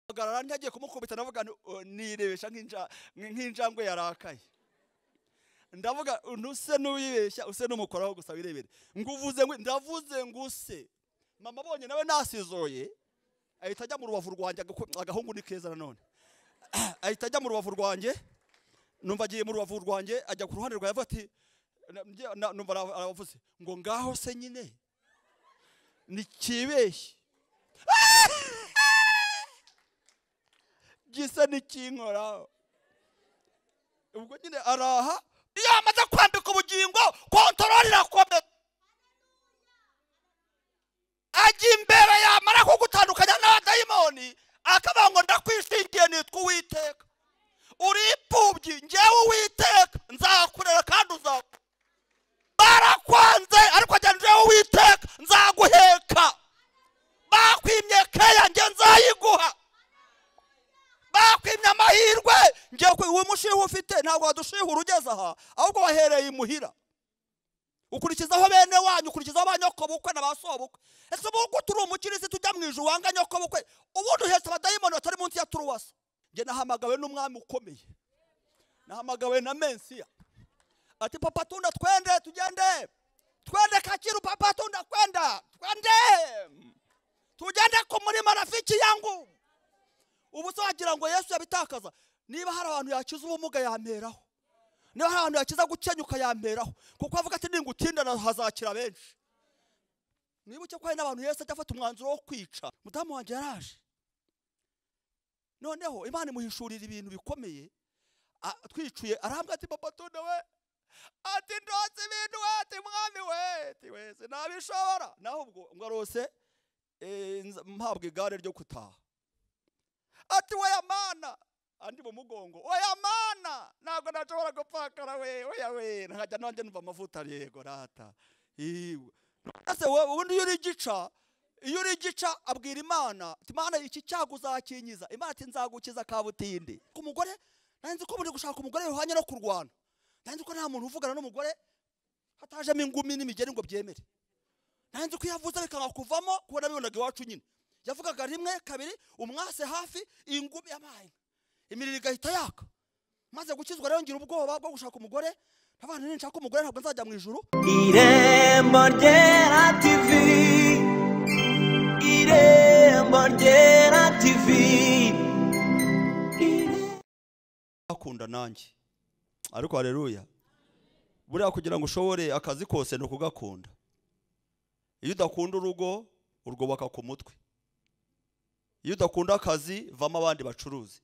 arahagarara ntiyagiye kumukubita ndavuga nirebesha nk'injangwe yarakaye ndavuga ntuse n'uwibeshya use n'umukoraho gusa wirebere ngo uvuze ngo ndavuze ngo use mama abonye nawe nasizoye ahita ajya mu rubavu rwanjye agahungu ni keza nanone ahita ajya mu rubavu rwanjye numva agiye mu rubavu rwanjye ajya ku ruhande rwawe ati numva aravuze ngo ngaho se nyine ni kibeshye gisa n'ikinkoraho ubwo nyine araha iyo amaze kwambika ubugingo kontorori irakomeye ajya imbere yamara kugutandukanya n'abadayimoni akavuga ngo ndakwishingiye nitwa uwiteka uri ipfubyi ngewe uwiteka nzakurera kandi uzakura barakwanze ariko ajya ngewe uwiteka nzaguheka bakwimye keya nge nzayiguha bakwimye amahirwe ngewe uwo mushiho ufite ntabwo wadushiha ugeze aha ahubwo wahereye imuhira ukurikizaho bene wanyu ukurikizaho ba nyokobukwe na ba sobukwe ese ubu ngubu turi umukirisitu ujya mu ijuru wanga nyokobukwe ubundi uhetse abadayimoni batari munsi ya turuwasi njye nahamagawe n'umwami ukomeye nahamagawe na mensiya ati papa tunda twende tugende twende kakiru papa tunda kwenda twende tugende ku murima rafiki yangu ubu se wagira ngo yesu yabitakaza niba hari abantu yakiza ubumuga yameraho niba hari abantu yakiza gukenyuka yameraho kuko avuga ati ningutinda na hazakira benshi mwibuke ko hari n'abantu yesi ajya afata umwanzuro wo kwica mudamu wanjye yaraje noneho imana imuhishurira ibintu bikomeye twicuye arambwa ati papa tunda we ati ndotse ibintu we ati mwami we ati wese ntabishobora naho ubwo ngo arose mpabwa igare ryo gutaha ati weya mana andi mu mugongo weya mana ntabwo nashobora gupfakara we weya we nkajya nanjye numva amavuta yego rata ese ubundi iyo uri gica iyo uri gica abwira imana ati imana iki cyago uzakinyiza imana ati nzagukiza kabutinde ku mugore nanzi ko muri gushaka umugore bihwanye no kurwana nanzi ko nta muntu uvugana n'umugore hatajemo ingumi n'imigeri ngo byemere nanzi ko iyo avuze bikanga kuvamo kubona bibonaga iwacu nyine yavugaga rimwe kabiri umwase hafi ingumi yabaye imiriro igahita yaka maze gukizwa rero ngira ubwoba bwo gushaka umugore n'abantu ninshaka umugore ntabwo nzajya mu ijoro irembo ryera tivi irembo ryera tivi akunda nanjye ariko hareruya buriya kugira ngo ushobore akazi kose ni ukugakunda iyo udakunda urugo urwubaka ku mutwe iyo udakunda akazi vamo abandi bacuruzi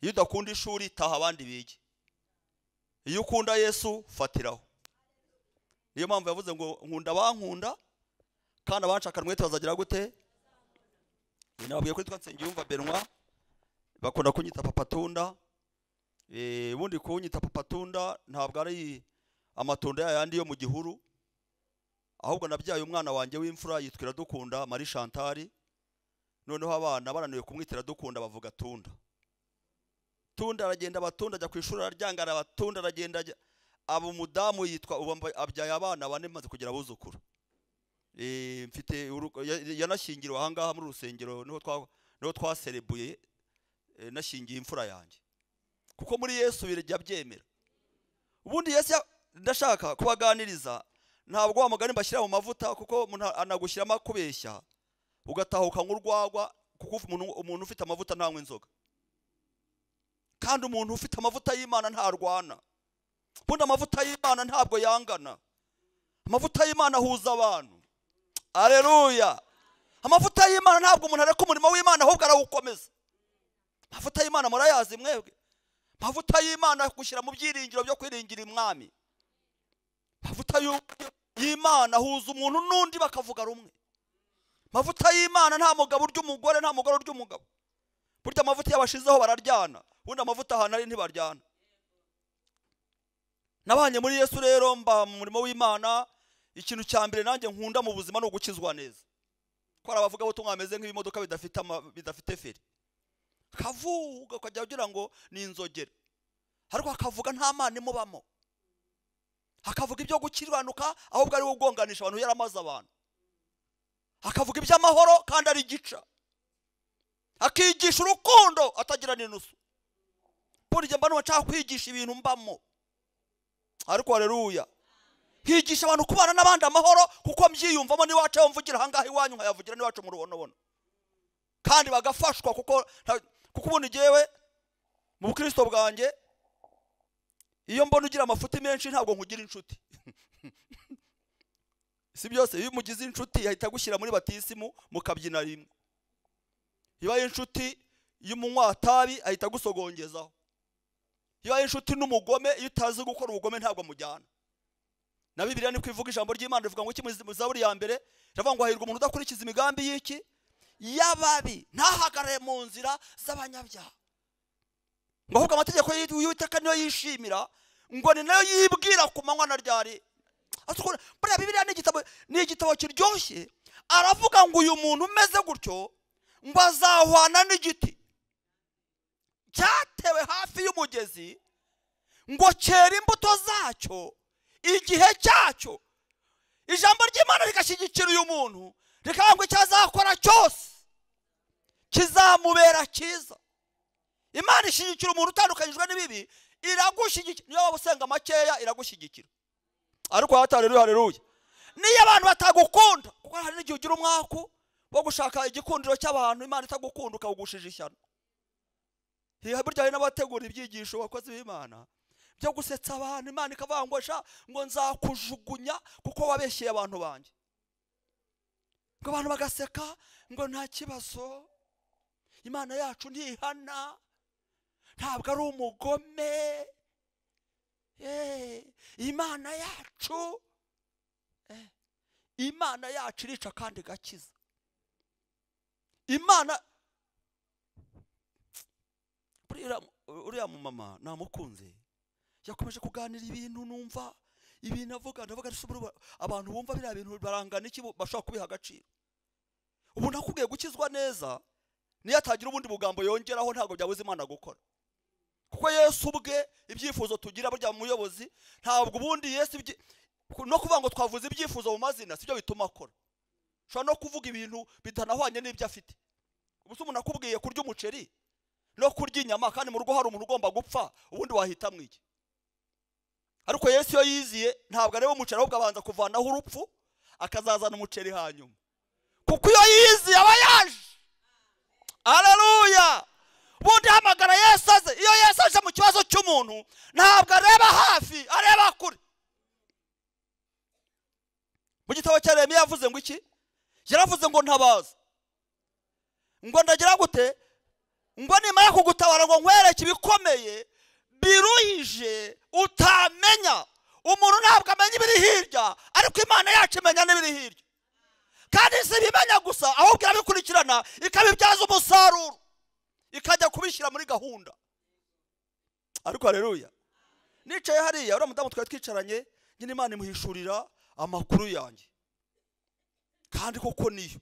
iyo udakunda ishuri taha abandi bige iyo ukunda yesu fatiraho niyo mpamvu yavuze ngo nkunda abankunda kandi abancakanwe tubazagira gute nababwiye kuri twatsingiye benwa bakunda kunyita papatunda ubundi kunyita papatunda ntabwo ari amatunda yayandi yo mu gihuru ahubwo nabyaye umwana wanjye w'imfura yitwa iradukunda marie chantari noneho abana bananiwe kumwitira dukunda bavuga tunda tunda aragenda abatunda ajya ku ishuri araryanga arabatunda aragenda ajya aba umudamu yitwa abyaye abana bane maze kugira abuzukuru mfite yanashyingiriwe ahangaha muri urusengero niho twaserebuye nashingiye imfura yanjye kuko muri yesu birajya byemera ubundi yesu ndashaka kubaganiriza ntabwo wa mugani bashyira mu mavuta kuko anagushyiramo akubeshya ugatahuka nk'urwagwa kuko umuntu ufite amavuta ntanywa inzoga kandi umuntu ufite amavuta y'imana ntarwana ubundi amavuta y'imana ntabwo yangana amavuta y'imana ahuza abantu areruya amavuta y'imana ntabwo umuntu areka umurimo w'imana ahubwo arawukomeza amavuta y'imana murayazi mwebwe amavuta y'imana gushyira mu byiringiro byo kwiringira umwami amavuta y'imana ahuza umuntu n'undi bakavuga rumwe amavuta y'imana nta mugabo urya umugore nta mugore urya umugabo burya amavuta iyo abashizeho bararyana ubundi amavuta ahantu ari ntibaryana nabanye muri yesu rero mba mu murimo w'imana ikintu cya mbere nanjye nkunda mu buzima ni ugukizwa neza ko hari abavuga ubutumwa bameze nk'ibimodoka bidafite feri kavuga ukajya ugira ngo ni inzogera ariko hakavuga nta mwana imubamo hakavuga ibyo gukiranuka ahubwo ari we ubwonganisha abantu yaramaze abantu akavuga iby'amahoro kandi ari gica akigisha urukundo atagira n'inusu burya mba nshaka kwigisha ibintu mbamo ariko hareruya higisha abantu kubana n'abandi amahoro kuko mbyiyumvamo n'iwacu aho mvugira ahangaha iwanyu nkayavugira n'iwacu mu rubonobono kandi bagafashwa kuko nta- kuko ubundi ngewe mu bukristo bwanjye iyo mbona ugira amafuti menshi ntabwo nkugira inshuti si byose iyo umugize inshuti ahita agushyira muri batisimu mukabyina rimwe ibaye inshuti y'umunyatabi ahita agusogongezaho ibaye inshuti n'umugome iyo utazi gukora ubugome ntabwo mujyana na bibiliya niko ivuga ijambo ry'imana rivuga ngo iki mu zaburi ya mbere riravuga ngo hahirwa umuntu udakurikiza imigambi y'iki y'ababi ntahagarare mu nzira z'abanyabyaha ngo ahubwo amategeko y'u- y'uwiteka niyo yishimira ngo ni nayo yibwira ku manywa na ryari Asuku- buriya bibiliya ni igitabo ni igitabo kiryoshye aravuga ngo uyu muntu umeze gutyo ngo azahwana n'igiti cyatewe hafi y'umugezi ngo cyera imbuto zacyo igihe cyacyo ijambo ry'imana rigashyigikira uyu muntu rikavuga ngo icyo azakora cyose kizamubera cyiza imana ishyigikira umuntu utandukanyijwe n'ibibi iragushyigikira niyo waba usenga makeya iragushyigikira ariko hatareruye hareruye niyo abantu batagukunda kuko hari n'igihe ugira umwaku wo gushaka igikundiro cy'abantu imana itagukunda ukawugushije ishyano Hi- burya hari n'abategura ibyigisho abakozi b'imana byo gusetsa abantu imana ikavuga ngo sha ngo nzakujugunya kuko wabeshyeye abantu banjye ngo abantu bagaseka ngo nta kibazo imana yacu ntihana ntabwo ari umugome Eh, imana yacu Eh, imana yacu irica kandi igakiza imana buriya uriya- uriya mumama namukunze yakomeje kuganira ibintu numva ibintu avuga ndavuga ati "Se buriya abantu bumva biriya bintu barangana iki bo- bashobora kubiha agaciro ubu nakubwiye gukizwa neza niyo atagira ubundi bugambo yongeraho ntabwo byabuze imana gukora kuko yesu ubwe ibyifuzo tugira burya muyobozi ntabwo ubundi yesu ibyi- ku- no kuvuga ngo twavuze ibyifuzo mu mazina sibyo bituma akora ushobora no kuvuga ibintu bitanahwanye n'ibyo afite ubu se umuntu akubwiye kurya umuceri no kurya inyama kandi mu rugo hari umuntu ugomba gupfa ubundi wahitamo iki ariko yesu iyo yiziye ntabwo areba umuceri ahubwo abanza kuvanaho urupfu akazazana umuceri hanyuma kuko iyo yiziye aba yaje aleluya ubundi hamagara yesu aze iyo yesu aje mu kibazo cy'umuntu ntabwo areba hafi areba kure mu gitabo cya remiya yavuze ngo iki yaravuze ngo ntabaza ngo ndagira gute ngo nimara kugutabara ngo nkwereke ibikomeye biruhije utamenya umuntu ntabwo amenya ibiri hirya ariko imana yacu imenya n'ibiri hirya kandi si ibimenya gusa ahubwo irabikurikirana ikabibyaza umusaruro ikajya kubishyira muri gahunda ariko hareruya nicaye hariya uriya mudamu twari twicaranye nyine imana imuhishurira amakuru yanjye kandi koko niyo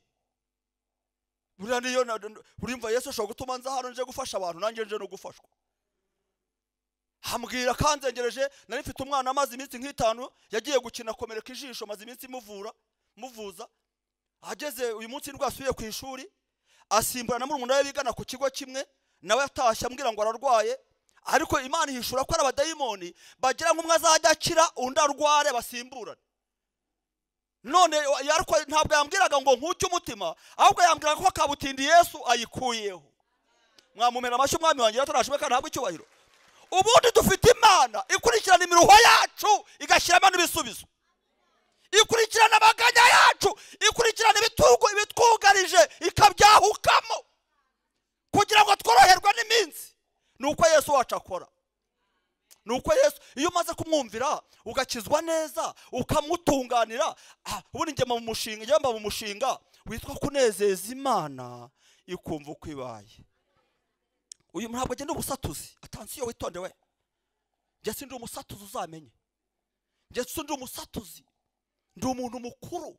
buriya niyo na- na- urimva yesu ashobora gutuma nza hano nje gufasha abantu nanjye nje no gufashwa hambwira kanzengereje nari mfite umwana amaze iminsi nk'itanu yagiye gukina akomereka ijisho amaze iminsi muvura muvuza ageze uyu munsi nibwo asubiye ku ishuri asimburana na murumuna we bigana ku kigo kimwe nawe atashye ambwira ngo ararwaye ariko imana ihishura ko ari abadayimoni bagira ngo umwe azajya akira undi arware basimburane none ya- ariko ntabwo yambwiraga ngo nkuke umutima ahubwo yambwiraga ko kabutindi yesu ayikuyeho mwamumera amashyi umwami wanjye yatarashoboye kandi ntabwo icyubahiro ubundi dufite imana ikurikirana imiruho yacu igashyiramo n'ibisubizo ikurikirana amaganya yacu ikurikirana ibitugu ibitwugarije ikabyahukamo kugira ngo tworoherwe n'iminsi ni uko yesu wacu akora ni uko yesu iyo umaze kumwumvira ugakizwa neza ukamutunganira ah, ubundi njye mu mushinga njye mba mu mushinga witwa kunezeza imana ikumva uko ibaye uyu ntabwo agenda umusatuzi atansiyo witonde we njye si ndi umusatuzi uzamenye njye si ndi umusatuzi ndi umuntu mukuru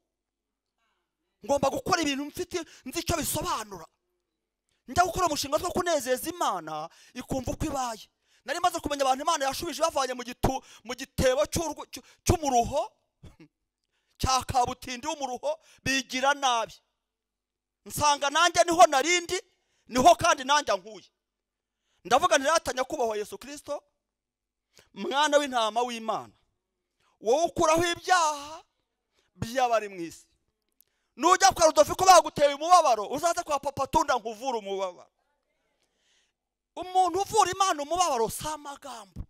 ngomba gukora ibintu mfite nzi icyo bisobanura njya gukora umushinga two kunezeza imana ikumva uko ibaye nari maze kumenya abantu imana yashubije bavanye mu gitu mu gitebo cy'urwo- cy- cy'umuruho cya kabutindi w'umuruho bigira nabi nsanga nanjye niho narindi niho kandi nanjye ankuye ndavuga ntiratanya nyakubahwa yesu kirisito mwana w'intama w'imana wowe ukuraho ibyaha by'abari mu isi nujya kwa rudofi ko baguteye umubabaro uzaze kwa papa tunda nkuvura umubabaro umuntu uvura imana umubabaro si amagambo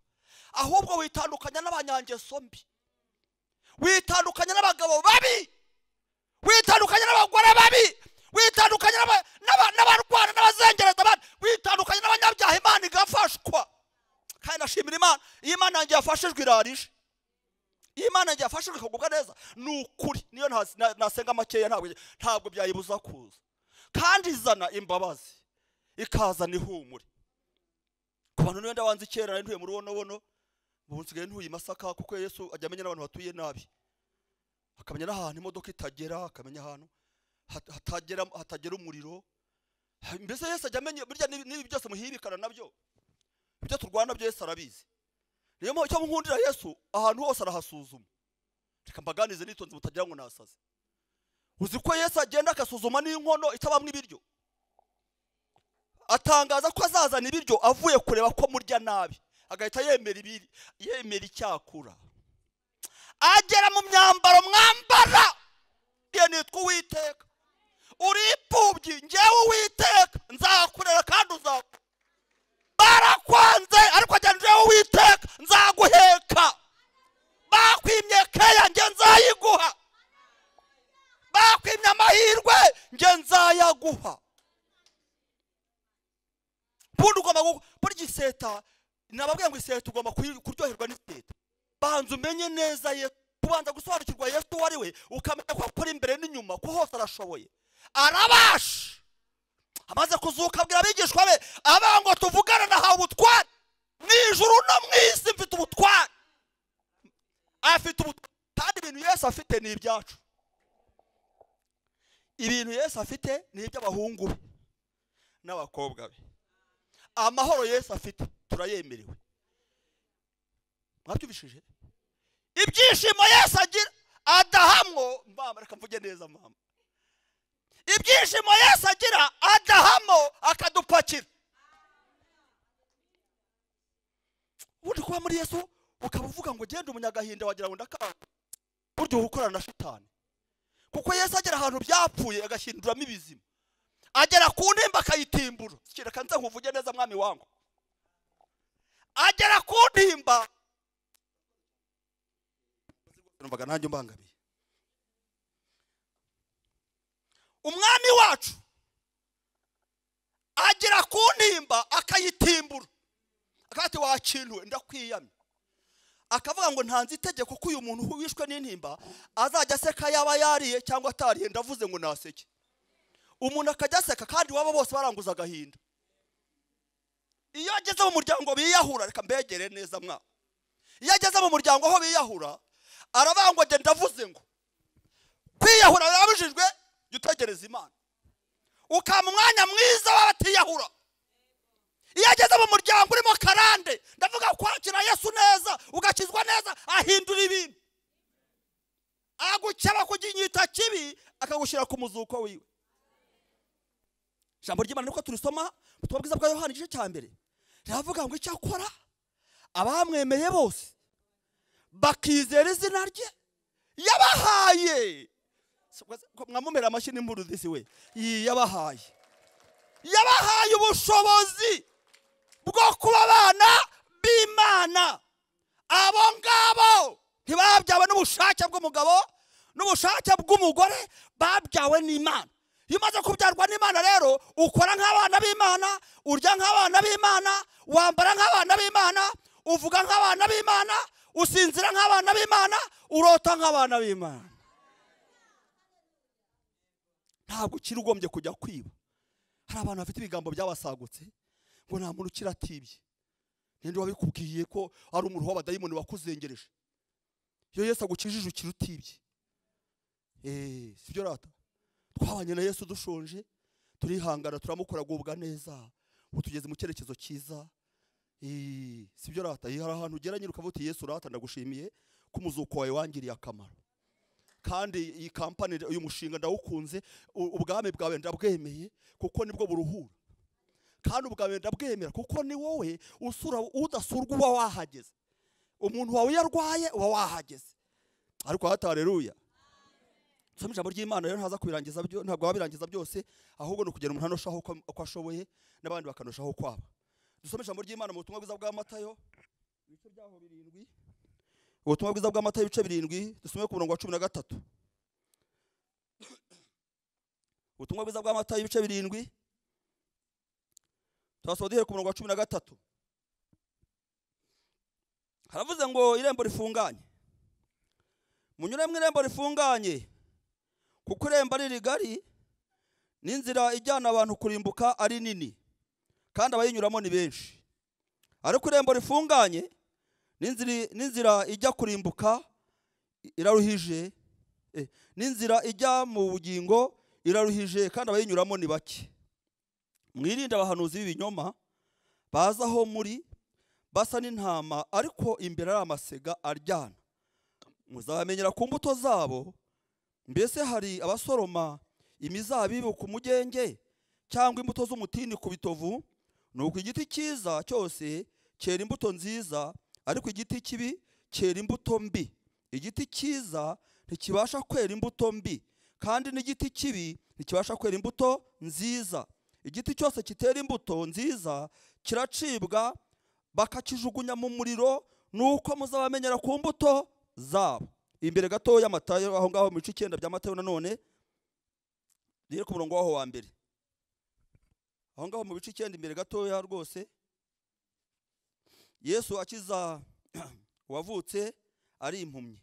ahubwo witandukanya n'abanyangeso mbi witandukanya n'abagabo babi witandukanya n'abagore babi witandukanya n'aba- n'aba- n'abarwana n'abazengereza abandi witandukanya n'abanyabyaha imana igafashwa kandi ndashimira imana iyo imana yanjye yafashijwe irarije iyo imana yanjye yafashijwe ikagubwa neza ni ukuri niyo ntas- na- nasenga makeya ntabwo ntabwo byayibuza kuza kandi izana imbabazi ikazana ihumure ku bantu n'uwenda wanze kera nari ntuye mu rubonobono ubu nsigaye ntuye i masaka kuko yesu ajya amenya n'abantu batuye nabi akamenya n'ahantu imodoka itagera akamenya ahantu hat- hatagera hatagera umuriro Ha- mbese yesu ajya amenya burya n'ibi n'ibi byose muhibikana nabyo ibyo turwana byo yesu arabizi niyo mpamvu icyo nkundira yesu ahantu hose arahasuzuma reka mbaganize nitonze mutagira ngo nasaze uzi ko yesu agenda agasuzuma n'inkono itabamo ibiryo atangaza ko azazana ibiryo avuye kureba ko murya nabi agahita yemera ibiri yemera icyakura agera mu myambaro mwambara iyo nitwa uwiteka uri ipfubyi ngewe uwiteka nzakurera kandi uzakura barakwanze ariko agenda ureba uwiteka nzaguheka bakwimye keya njye nzayiguha bakwimye amahirwe njye nzayaguha ubundi ugomba gu- burya iseta nababwiye ngo iseta ugomba kuyi- kuryoherwa n'iseta banza umenye neza yesu ubanza gusobanukirwa yesu uwo ari we ukamenya ko akora imbere n'inyuma ko hose arashoboye arabasha amaze kuzuka abwira abigishwa be abanga ngo tuvugane nahawe ubutware mu ijuru no mu isi mfite ubutware afite ubutware kandi ibintu yesu afite ni ibyacu ibintu yesu afite ni iby'abahungu be n'abakobwa be amahoro yesu afite turayemerewe mwabyumvishije ibyishimo yesu agira adahamwo mama reka mvuge neza mama ibyishimo yesu agira adahamo akadupakira ubundi kuba muri yesu ukaba uvuga ngo genda umunyagahinda wagira ngo ndakanga burya uba ukorana na shitani kuko yesu agera ahantu byapfuye agahinduramo ibizima agera ku ntimba akayitimbura reka nze nkuvuge neza mwami wangu agera ku ntimba numvaga nanjye umbangamiye umwami wacu agera ku ntimba akayitimbura akavuga ati wakintuwe ndakwiyamye akavuga ngo ntanze itegeko ko uyu muntu wishwe n'intimba azajya aseka yaba yariye cyangwa atariye ndavuze ngo naseke umuntu akajya aseka kandi iwabo bose baranguza agahinda iyo ageze mu muryango biyahura reka mbegere neza mwa iyo ageze mu muryango aho biyahura aravuga ngo njye ndavuze ngo kwiyahura birabujijwe jya utegereza imana ukaba umwanya mwiza w'abatiyahura iyo ageze mu muryango urimo karande ndavuga kwakira yesu neza ugakizwa neza ahindura ibintu agukeba kuginyita kibi akagushyira ku muzuko wiwe ijambo ry'imana niko turisoma mu butumwa bwiza bwa yohani igice cya mbere riravuga ngo icyakora abamwemeye bose bakizera izina rye yabahaye mwamumera amashyi n'impuru zisi we Yi, yabahaye yabahaye ubushobozi bwo kuba abana b'imana abo ngabo ntibabyawe n'ubushake bw'umugabo n'ubushake bw'umugore babyawe n'imana iyo umaze kubyarwa n'imana rero ukora nk'abana b'imana urya nk'abana b'imana wambara nk'abana b'imana uvuga nk'abana b'imana usinzira nk'abana b'imana urota nk'abana b'imana ntabwo ukiri ugombye kujya kwiba hari abantu bafite ibigambo byabasagutse ngo nta muntu ukiri atibye ninde wabikubwiye ko ari umuntu w'abadayimoni wakuzengereje iyo yesu agukijije ukiri utibye Eh, si byo rata twabanye na yesu dushonje turihangana turamukora agubwa neza ubu tugeze mu cyerekezo cyiza Eh, si byo rata Eh, hari ahantu ugera nyine ukavuga uti yesu rata ndagushimiye ko umuzuko wawe wangiriye akamaro kandi iyi kampani uyu mushinga ndawukunze u- ubwami bwawe ndabwemeye kuko nibwo buruhura kandi ubwa ndabwemera kuko ni wowe usura udasurwa uba wahageze umuntu wawe iyo arwaye uba wahageze ariko hatareruya nsoma ijambo ry'imana rero ntaza kubirangiza byo- ntabwo wabirangiza byose ahubwo ni ukugera umuntu anoshaho uko uko ashoboye n'abandi bakanushaho kwabo dusome ijambo ry'imana mu butumwa bwiza bwa matayo ibice byaho birindwi ubutumwa bwiza bwa matayo ibice birindwi dusome ku murongo wa cumi na gatatu ubutumwa bwiza bwa matayo ibice birindwi turasohoka duhere ku murongo wa cumi na gatatu haravuze ngo irembo rifunganye munyure mu irembo rifunganye kuko irembo ari rigari n'inzira ijyana abantu kurimbuka ari nini kandi abayinyuramo ni benshi ariko irembo rifunganye n'inzira- n'inzira ijya kurimbuka iraruhije eh, n'inzira ijya mu bugingo iraruhije kandi abayinyuramo ni bake mwirinde abahanuzi b'ibinyoma baza aho muri basa n'intama ariko imbere ari amasega aryana muzabamenyera ku mbuto zabo mbese hari abasoroma imizabibu ku mugenge cyangwa imbuto z'umutini ku bitovu nuko igiti cyiza cyose cyera imbuto nziza ariko igiti kibi cyera imbuto mbi igiti cyiza ntikibasha kwera imbuto mbi kandi n'igiti kibi ntikibasha kwera imbuto nziza igiti cyose kitera imbuto nziza kiracibwa bakakijugunya mu muriro nuko muzabamenyera ku mbuto zabo imbere gatoya matayo aho ngaho mu bice icyenda bya matayo nanone rero ku murongo waho wa mbere aho ngaho mu bice icyenda imbere gatoya rwose yesu akiza uwavutse ari impumyi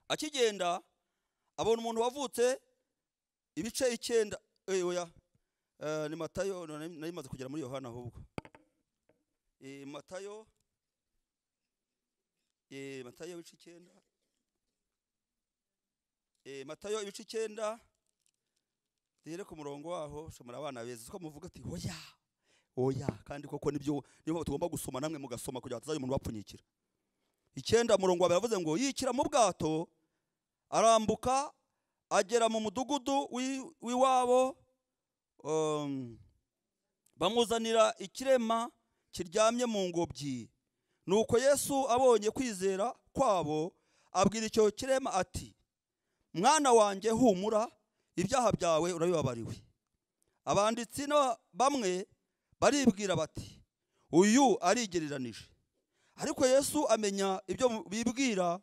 akigenda abona umuntu wavutse ibice icyenda eh, oya eh, ni matayo nari nari maze kugera muri yohana ahubwo Eh, matayo Eh, matayo ibice icyenda Eh, matayo ibice icyenda duhere ku murongo waho shomora abana beza ko muvuga ati oya oya kandi koko nibyo niyo mpamvu tugomba gusoma namwe mugasoma kugira ngo hatazagira umuntu ubapfunyikira icyenda umurongo wa mbere avuze ngo yikira mu bwato arambuka agera mu mudugudu w'i- w'iwabo um, bamuzanira ikirema kiryamye mu ngobyi nuko yesu abonye kwizera kwabo abwira icyo kirema ati mwana wanjye humura ibyaha byawe urabibabariwe abanditsi na bamwe baribwira bati uyu arigereranije ariko yesu amenya ibyo bibwira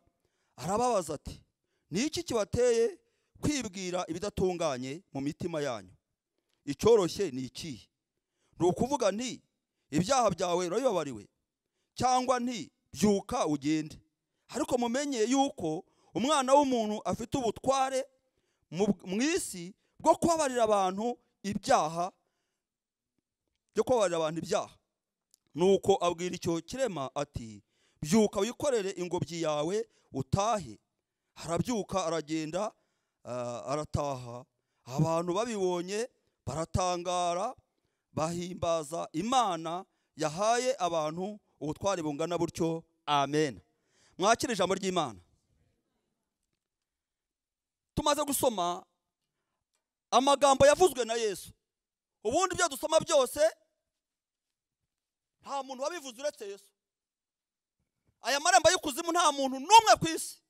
arababaza ati ni iki kibateye kwibwira ibidatunganye mu mitima yanyu icyoroshye ni ikihe ni ukuvuga nti ibyaha byawe urabibabariwe cyangwa nti byuka ugende ariko mumenye yuko umwana w'umuntu afite ubutware mu- mu isi bwo kubabarira abantu ibyaha byo kubabarira abantu ibyaha nuko abwira icyo kirema ati byuka wikorere ingobyi yawe utahe arabyuka aragenda ah, arataha abantu babibonye baratangara bahimbaza imana yahaye abantu ubutware bungana butyo amen mwakire ijambo ry'imana tumaze gusoma amagambo yavuzwe na yesu ubundi ibyo dusoma byose nta muntu wabivuze uretse yesu aya marembo y'ikuzimu nta muntu n'umwe ku isi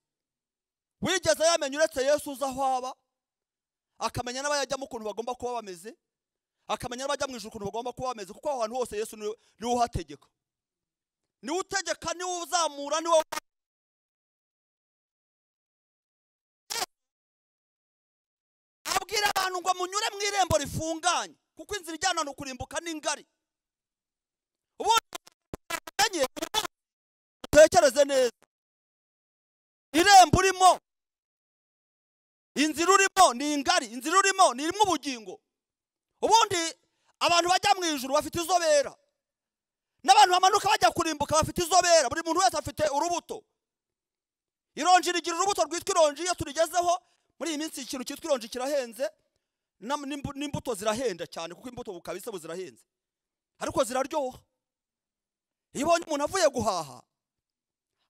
wigeze yamenya uretse yesu uzi aho aba akamenya n'abayajyamo ukuntu bagomba kuba bameze akamenya n'abajya mu ijuru ukuntu bagomba kuba bameze kuko aho hantu hose yesu niwe niwe uhategeka niwe utegeka niwe uzamura niwe abwira abantu ngo munyure mu irembo rifunganye kuko inzira ijyana ahantu kurimbuka ni ngari ubundi umenye, utekereze neza irembo urimo inzira urimo ni ngari inzira urimo ni irimo ubugingo ubundi abantu bajya mu ijuru bafite izobera n'abantu bamanuka bajya kurimbuka bafite izobera buri muntu wese afite urubuto ironji rigira urubuto rwitwa ironji iyo turigezeho muri iyi minsi ikintu cyitwa ironji kirahenze n'am- n'imbu- n'imbuto zirahenda cyane kuko imbuto bukabise zirahenze ariko ziraryoha iyo ubonye umuntu avuye guhaha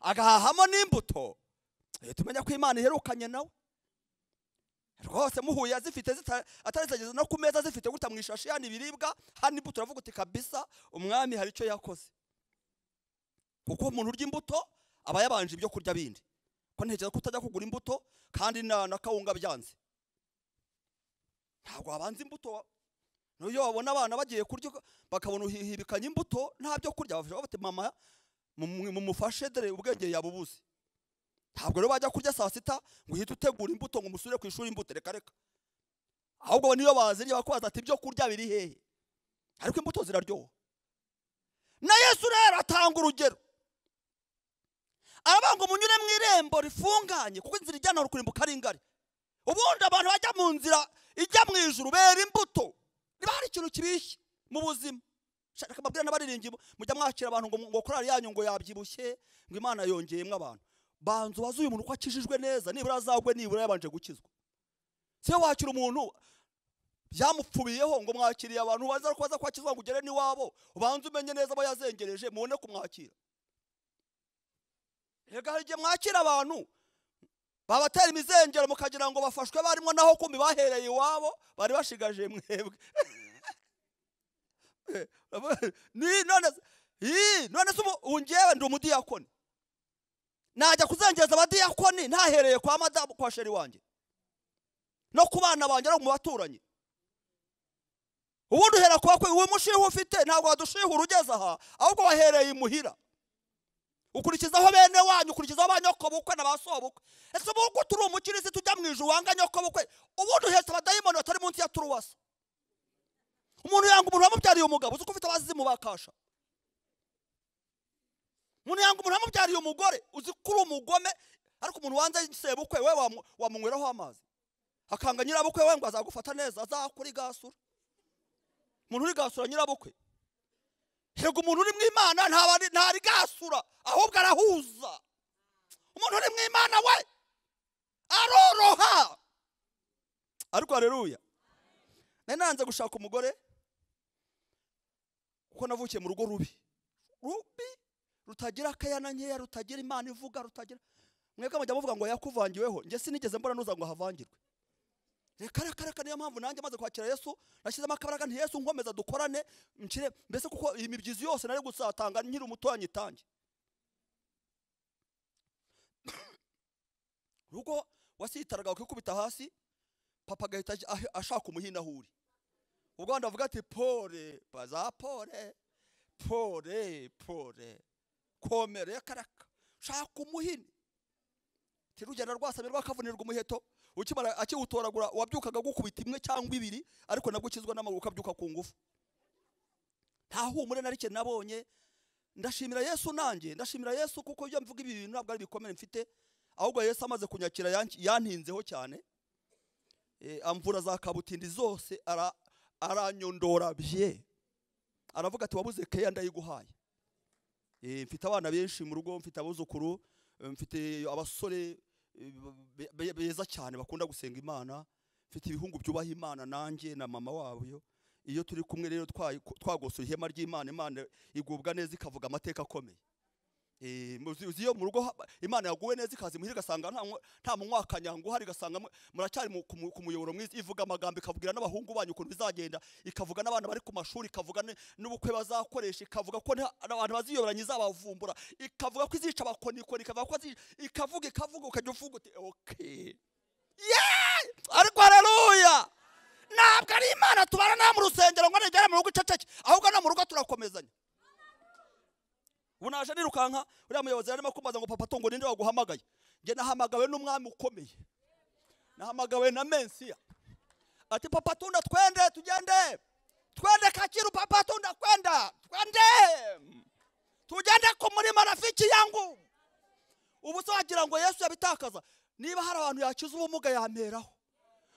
agahahamo n'imbuto eh, tumenya ko imana iherukanye nawe rwose muhuye azifite zita- atari zageze no ku meza azifite gutya mu ishashi yani ibiribwa hano imbuto uravuga uti kabisa umwami hari icyo yakoze kuko umuntu urya imbuto aba yabanje ibyo kurya bindi ko ntekereza ko utajya kugura imbuto kandi na, na kawunga byanze ntabwo wabanza imbuto wa- n'iyo wabona abana bagiye kurya uka- bakabona uhibikanya imbuto nta byo kurya bavuga bati mama mu- mumufashe dore ubwenge yabubuze ntabwo rero bajya kurya saa sita ngo uhite utegura imbuto ngo umusubire ku ishuri imbuto reka reka ahubwo niyo bazirya bakubaza ati ibyo kurya biri hehe ariko imbuto ziraryoha na yesu rero atanga urugero aravuga ngo munyure mu irembo rifunganye kuko inzira ijyana kurimbuka ari ngari ubundi abantu bajya mu nzira ijya mu ijuru bera imbuto niba hari ikintu kibishye mu buzima shaka mbabwira n'abaririmbyi mujya mwakira abantu ngo ngo korali yanyu ngo yabyibushye ngo imana yongeyemo abantu banza ubaze uyu muntu uko akijijwe neza nibura azagwe nibura yabanje gukizwa siyo wakira umuntu byamupfubiyeho ngo mwakiriye abantu baza kubaza kwakizwa ngo ugere n'iwabo ubanze umenye neza abo yazengereje mubone kumwakira rega hari igihe mwakira abantu babatera imizengero mukagira ngo bafashwe barimo naho kumi bahereye iwabo bari bashigaje mwebwe ni none se- ii, none se ubu njyewe ndi umudiyakoni najya kuzengereza abadiyakoni ntahereye kwa madamu kwa sheri wanjye no ku bana banjye no mu baturanyi ubundi uhera kuba kwe uwo mushiha ufite ntabwo wadushihura ugeze aha ahubwo wahereye imuhira ukurikizaho bene wanyu ukurikizaho ba nyokobukwe na ba sobukwe ese ubu ngubu turi umukirisitu ujya mu ijuru wanga nyokobukwe ubundi uhetse abadayimoni batari munsi ya turuwasi umuntu yanga umuntu wamubyariye umugabo uzi ko ufite abazimu bakasha umuntu yanga umuntu wamubyariye umugore uzi ko uri umugome ariko umuntu wanze sebukwe we wamu- wamunyweraho amazi akanga nyirabukwe we ngo azagufata neza azakurigasura umuntu uri gasura nyirabukwe yego umuntu uri mu imana ntaba- ntarigasura ahubwo arahuza umuntu uri mu imana we aroroha ariko hareruya nari nanze gushaka umugore kuko navukiye mu rugo rubi rubi rutagira akayana nkeya rutagira imana ivuga rutagira mwebwe mujya muvuga ngo yakuvangiweho njye sinigeze mbona nuza ngo havangirwe reka reka reka niyo mpamvu nanjye maze kwakira yesu nashyizemo akabaraga nti yesu nkomeza dukorane nshire mbese kuko iyi mibyizi yose nari gusatanga nkiri umuturanyi itange rugo wasitaraga ukikubita hasi papa agahita aj- ah- ashaka umuhinahuri ubwo abandi bavuga ati pole baza pole pole pole komere karaka shaka umuhini tirugenda rwasamye rwakavunerwa umuheto ukimara akiwutoragura wabyukaga gukubita imwe cyangwa ibiri ariko nabwo ukizwa n'amaguru ukabyuka ku ngufu nta humure na rike nabonye ndashimira yesu nanjye ndashimira yesu kuko iyo mvuga ibi bintu ntabwo ari ibikomere mfite ahubwo yesu amaze kunyakira yanki- yantinzeho cyane Eh, amvura za kabutindi zose ara- aranyondora bye aravuga ati wabuze keya ndayiguhaye Eh, mfite abana benshi mu rugo mfite abuzukuru eh, mfite abasore eh, be- be- beza cyane bakunda gusenga imana mfite ibihungu byubaha imana nanjye na mama wabyo iyo turi kumwe rero twayi- twagosoye ihema ry'imana imana igubwa neza ikavuga amateka akomeye Eh, muzi uzi iyo mu rugo ha- imana yaguwe neza ikaza imuhira igasanga nta mwa- nta munywakanyanga uhari igasanga mu- muracyari mu- ku mu- ku muyoboro mwiza ivuga amagambo ikabwira n'abahungu banyu ukuntu bizagenda ikavuga n'abana bari ku mashuri ikavuga ni- n'ubukwe bazakoresha ikavuga ko nta- abantu baziyoberanya izabavumbura ikavuga ko izica abakonikoni ikavuga ko azi- ikavuga ikavuga ukajya uvuga uti okay yeah! ariko haleluya ntabwo ari imana tubana nta mu rusengero ngo nigere mu rugo iceceke ahubwo no mu rugo turakomezanya ubu naje nirukanka uriya muyobozi yarimo kumbaza ngo papa tungo ninde waguhamagaye njye nahamagawe n'umwami ukomeye nahamagawe na mensiya ati papa tunda twende tugende twende kakiru papa tunda kwenda twende tugende ku murima rafiki yangu ubu se wagira ngo yesu yabitakaza niba hari abantu yakiza ubumuga yameraho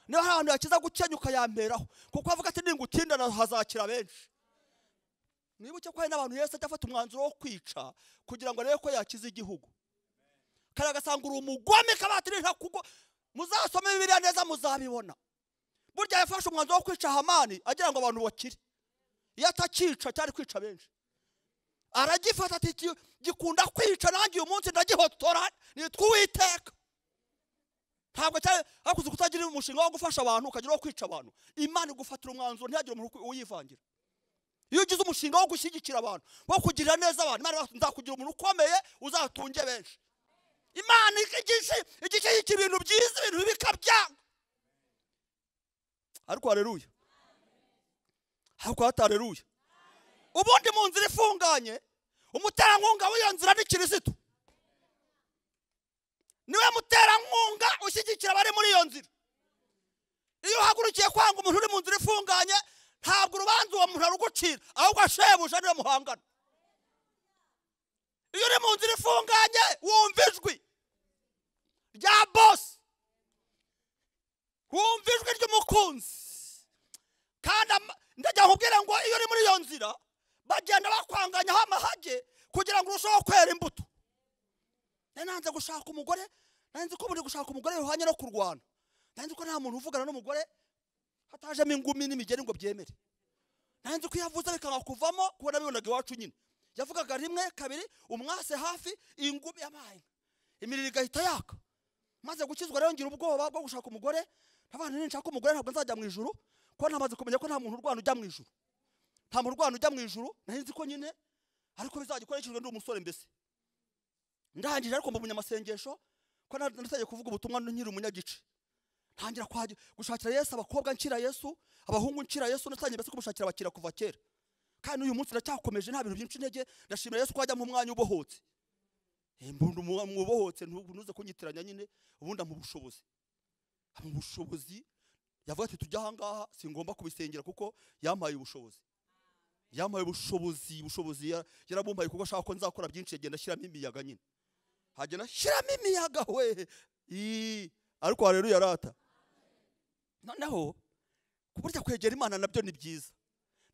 niba hari abantu yakiza gukenyuka yameraho kuko avuga ati ningutinda na- hazakira benshi mwibuke ko hari n'abantu yese ajya afata umwanzuro wo kwica kugira ngo arebe ko yakiza igihugu kare agasanga uri umugome kabatiri ntakugwa muzasome bibiliya neza muzabibona burya yafashe umwanzuro wo kwica hamani agira ngo abantu bakire iyo atakica cyari kwica benshi aragifata ati "Iki gikunda kwica nanjye uyu munsi ndagihotora nitwa uwiteka ntabwo cyari hakuze kutagira umushinga wo gufasha abantu ukagira uwo kwica abantu imana igufatira umwanzuro ntihagire umuntu uyivangira iyo ugize umushinga wo gushyigikira abantu wo kugirira neza abantu imana iravuga iti, nzakugira umuntu ukomeye uzatunge benshi imana igice igishyigikira ibintu byiza ibintu bibi ikabyanga ariko hareruya ariko hatareruya ubundi mu nzira ifunganye umuterankunga w'iyo nzira ni kirisitu niwe muterankunga ushyigikira abari muri iyo nzira iyo uhagurukiye kwanga umuntu uri mu nzira ifunganye ntabwo urubanza uwo muntu arugucira ahubwo ashebuje niwe muhangana iyo uri mu nzira ifunganye wumva ijwi rya bosi wumva ijwi ry'umukunzi kandi ama- ndajya nkubwira ngo iyo uri muri iyo nzira bagenda bakwanganyaho amahage kugira ngo urusheho kwera imbuto nari nanze gushaka umugore nari nzi ko buri gushaka umugore bihwanye no kurwana nari nzi ko nta muntu uvugana n'umugore hatajemo ingumi n'imigeri ngo byemere nari nzi ko iyo avuze bikanga kuvamo kubona bibonaga iwacu nyine yavugaga rimwe kabiri umwase hafi ingumi yabaye imiriro igahita yaka maze gukizwa rero ngira ubwoba bwo gushaka umugore ntabana ninshaka umugore ntabwo nzajya mu ijuru kuko namaze kumenya ko nta muntu urwana ujya mu ijuru nta muntu urwana ujya mu ijuru nari nzi ko nyine ariko bizagikoreshejwe ndi umusore mbese ndangije ariko mbonye amasengesho ko na- natangiye kuvuga ubutumwa nkiri umunyagice ntangira kwagi- gushakira yesu abakobwa nkira yesu abahungu nkira yesu natangiye mbese kumushakira abakira kuva kera kandi n'uyu munsi ndacyakomeje nta bintu byinshi intege ndashimira yesu ko wajya mu mwanya ubohotse Eh, mbu- mu- mu ubohotse ntu- ntuze kunyitiranya nyine ubundi mu bushobozi mu bushobozi yavuga ati tujya ahangaha singomba kubisengera kuko yampaye ubushobozi yampaye ubushobozi ubushobozi ya- yarabumbaye kuko ashaka ko nzakora byinshi yagenda ashyiramo imiyaga nyine hagenda shyiramo imiyaga we Ii, ariko hareruya rata noneho burya kwegera imana nabyo ni byiza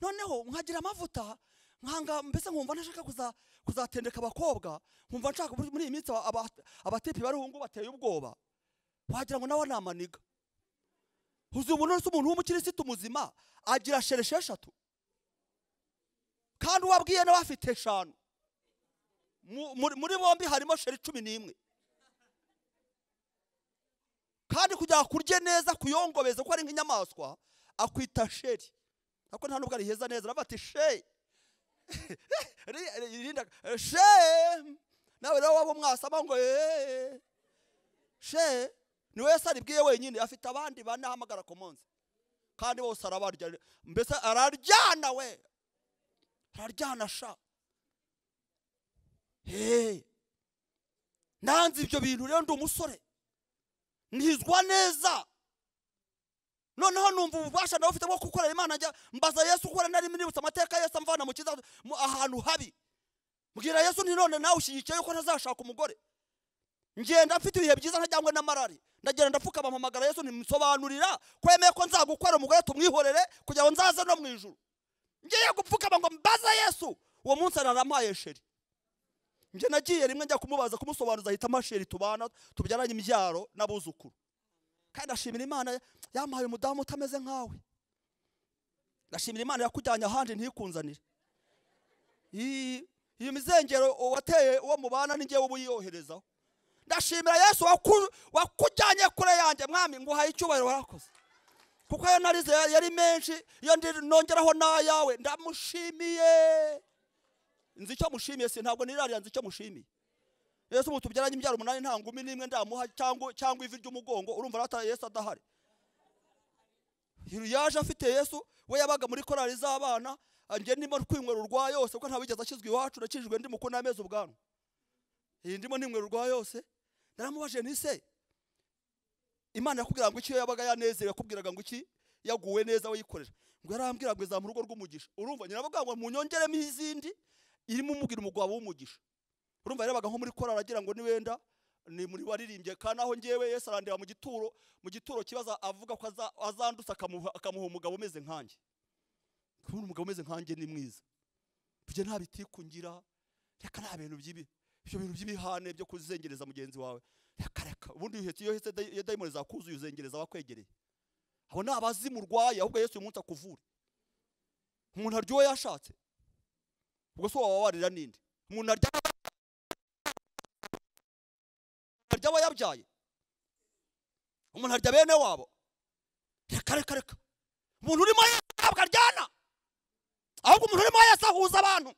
noneho nkagira amavuta nkanga mbese nkumva ntashaka kuza- kuzatendeka abakobwa nkumva nshaka muri muri iyi minsi aba- aba- abatipi bari ubungubu bateye ubwoba wagira ngo nawe ni amaniga uzi umuntu wese umuntu w'umukirisitu muzima agira shereshe eshatu kandi uwabwiye nawe afite eshanu mu- muri muri bombi harimo sheri cumi n'imwe kandi kugira ngo kurye neza kuyongobeza ko ari nk'inyamaswa akwita sheri ariko nta nubwo ariheza neza aravuga ati sheyi sheyi nawe rero waba umwasama ngo eee she ni wese aribwiye wenyine afite abandi bane ahamagara ku munsi kandi bose arabarya mbese araryana we araryana sha Hey. nanze ibyo bintu rero ndi umusore ntizwa neza noneho numva ububasha nawe ufite bwo gukorera imana njya mbaza yesu ukora nari nibutse amateka ya yesu amvana mu kiza mu ahantu habi mbwira yesu nti none nawe ushyigikiye yuko ntazashaka umugore ngenda mfite ibihe byiza ntajyangwe na marari ndagenda ndapfukama mpamagara yesu ntimusobanurira ko yemeye ko nzagukora umugore tumwihorere kugira ngo nzaze no mu ijuru ngiye gupfukama ngo mbaze yesu uwo munsi arampaye sheri njye nagiye rimwe njya kumubaza kumusobanuza ahita ampa sheri tubana tubyaranye imbyaro n'abuzukuru kandi ndashimira imana yampaye umudamu utameze nkawe ndashimira imana yakujyanye ahandi ntikunzanire iyi iyi mizengero wateye uwo mubana ni ngewe uba uyiyoherezaho ndashimira yesu waku- wakujyanye kure yanjye mwami nguhaye icyubahiro warakoze kuko ayo narize ya- yari menshi iyo ndi- nongeraho n'ayawe ndamushimiye nzi icyo mushimiye si ntabwo nirarira nzi icyo mushimiye yesu ubu tubyaranye imbyaro umunani nta ngumi n'imwe ndamuha cyangwa cyangwa ivi ry'umugongo urumva rata yesu adahari yaje afite yesu we yabaga muri korali z'abana njye ndimo kwinywera urwa yose kuko ntawigeze ashyizwe iwacu nakijijwe ndi mukuru n'amezi ubwanwa iyi ndimo ninywera urwa yose naramubajije nti se imana yakubwira ngo iki iyo yabaga yanezerewe yakubwiraga ngo iki yaguwe neza wiyikorera ngo yarambwira ngo izamu rugo rw'umugisha urumva nyiravuga ngo munyongeremo izindi irimo umubwira umugabo w'umugisha urumva yarebaga nko muri korali agira ngo niwenda ni muri waririmbye kandi aho ngewe yesu arandeba mu gituro mu gituro kibaza avuga ko aza- azanduza akamuha akamuha umugabo umeze nkanjye kubona umugabo umeze nkanjye ni mwiza tujye nta bitikungira reka nta bintu by'ibi ibyo bintu by'ibihane byo kuzengereza mugenzi wawe reka reka ubundi uhetse iyo hetse day- iyo dayimoni zakuzuye uzengereza abakwegereye abo ni abazimu urwaye ahubwo yesu uyu munsi akuvure umuntu arya uwo yashatse ubwo se waba warira ninde umuntu arya arya abo yabyaye umuntu arya bene wabo reka reka reka umuntu urimo yahabwa aryana ahubwo umuntu urimo yese ahuza abantu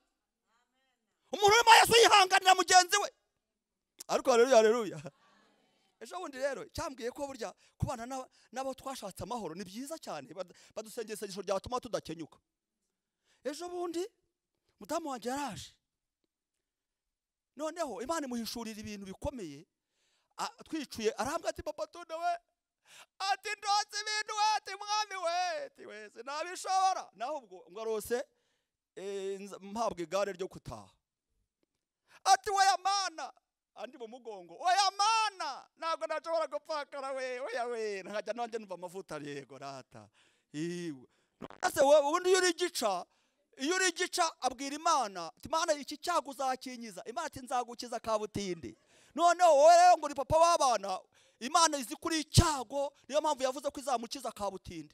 umuntu urimo yese yihanganira mugenzi we ariko hareruya hareruya ejo bundi rero cyambwiye ko burya kubana n'aba- n'abo twashatse amahoro ni byiza cyane bad- badusengera isengesho ryatuma tudakenyuka ejo bundi mudamu wanjye yaraje noneho imana imuhishurira ibintu bikomeye a- twicuye arambwa ati papa tunda we ati ndose ibintu we ati mwami we ati wese ntabishobora naho ubwo ngo arose eh, nza- mpabwa igare ryo gutaha ati weya mana andi mu mugongo oya mana ntabwo nashobora gupfakara we oya we nkajya nanjye numva amavuta yego rata Iwe. None se wowe ubundi iyo uri gica iyo uri gica abwira imana ati imana iki cyago uzakinyiza imana ati nzagukiza kabutindi noneho wowe rero ngo uri papa w'abana imana izi kuri icyago niyo mpamvu yavuze ko izamukiza kabutindi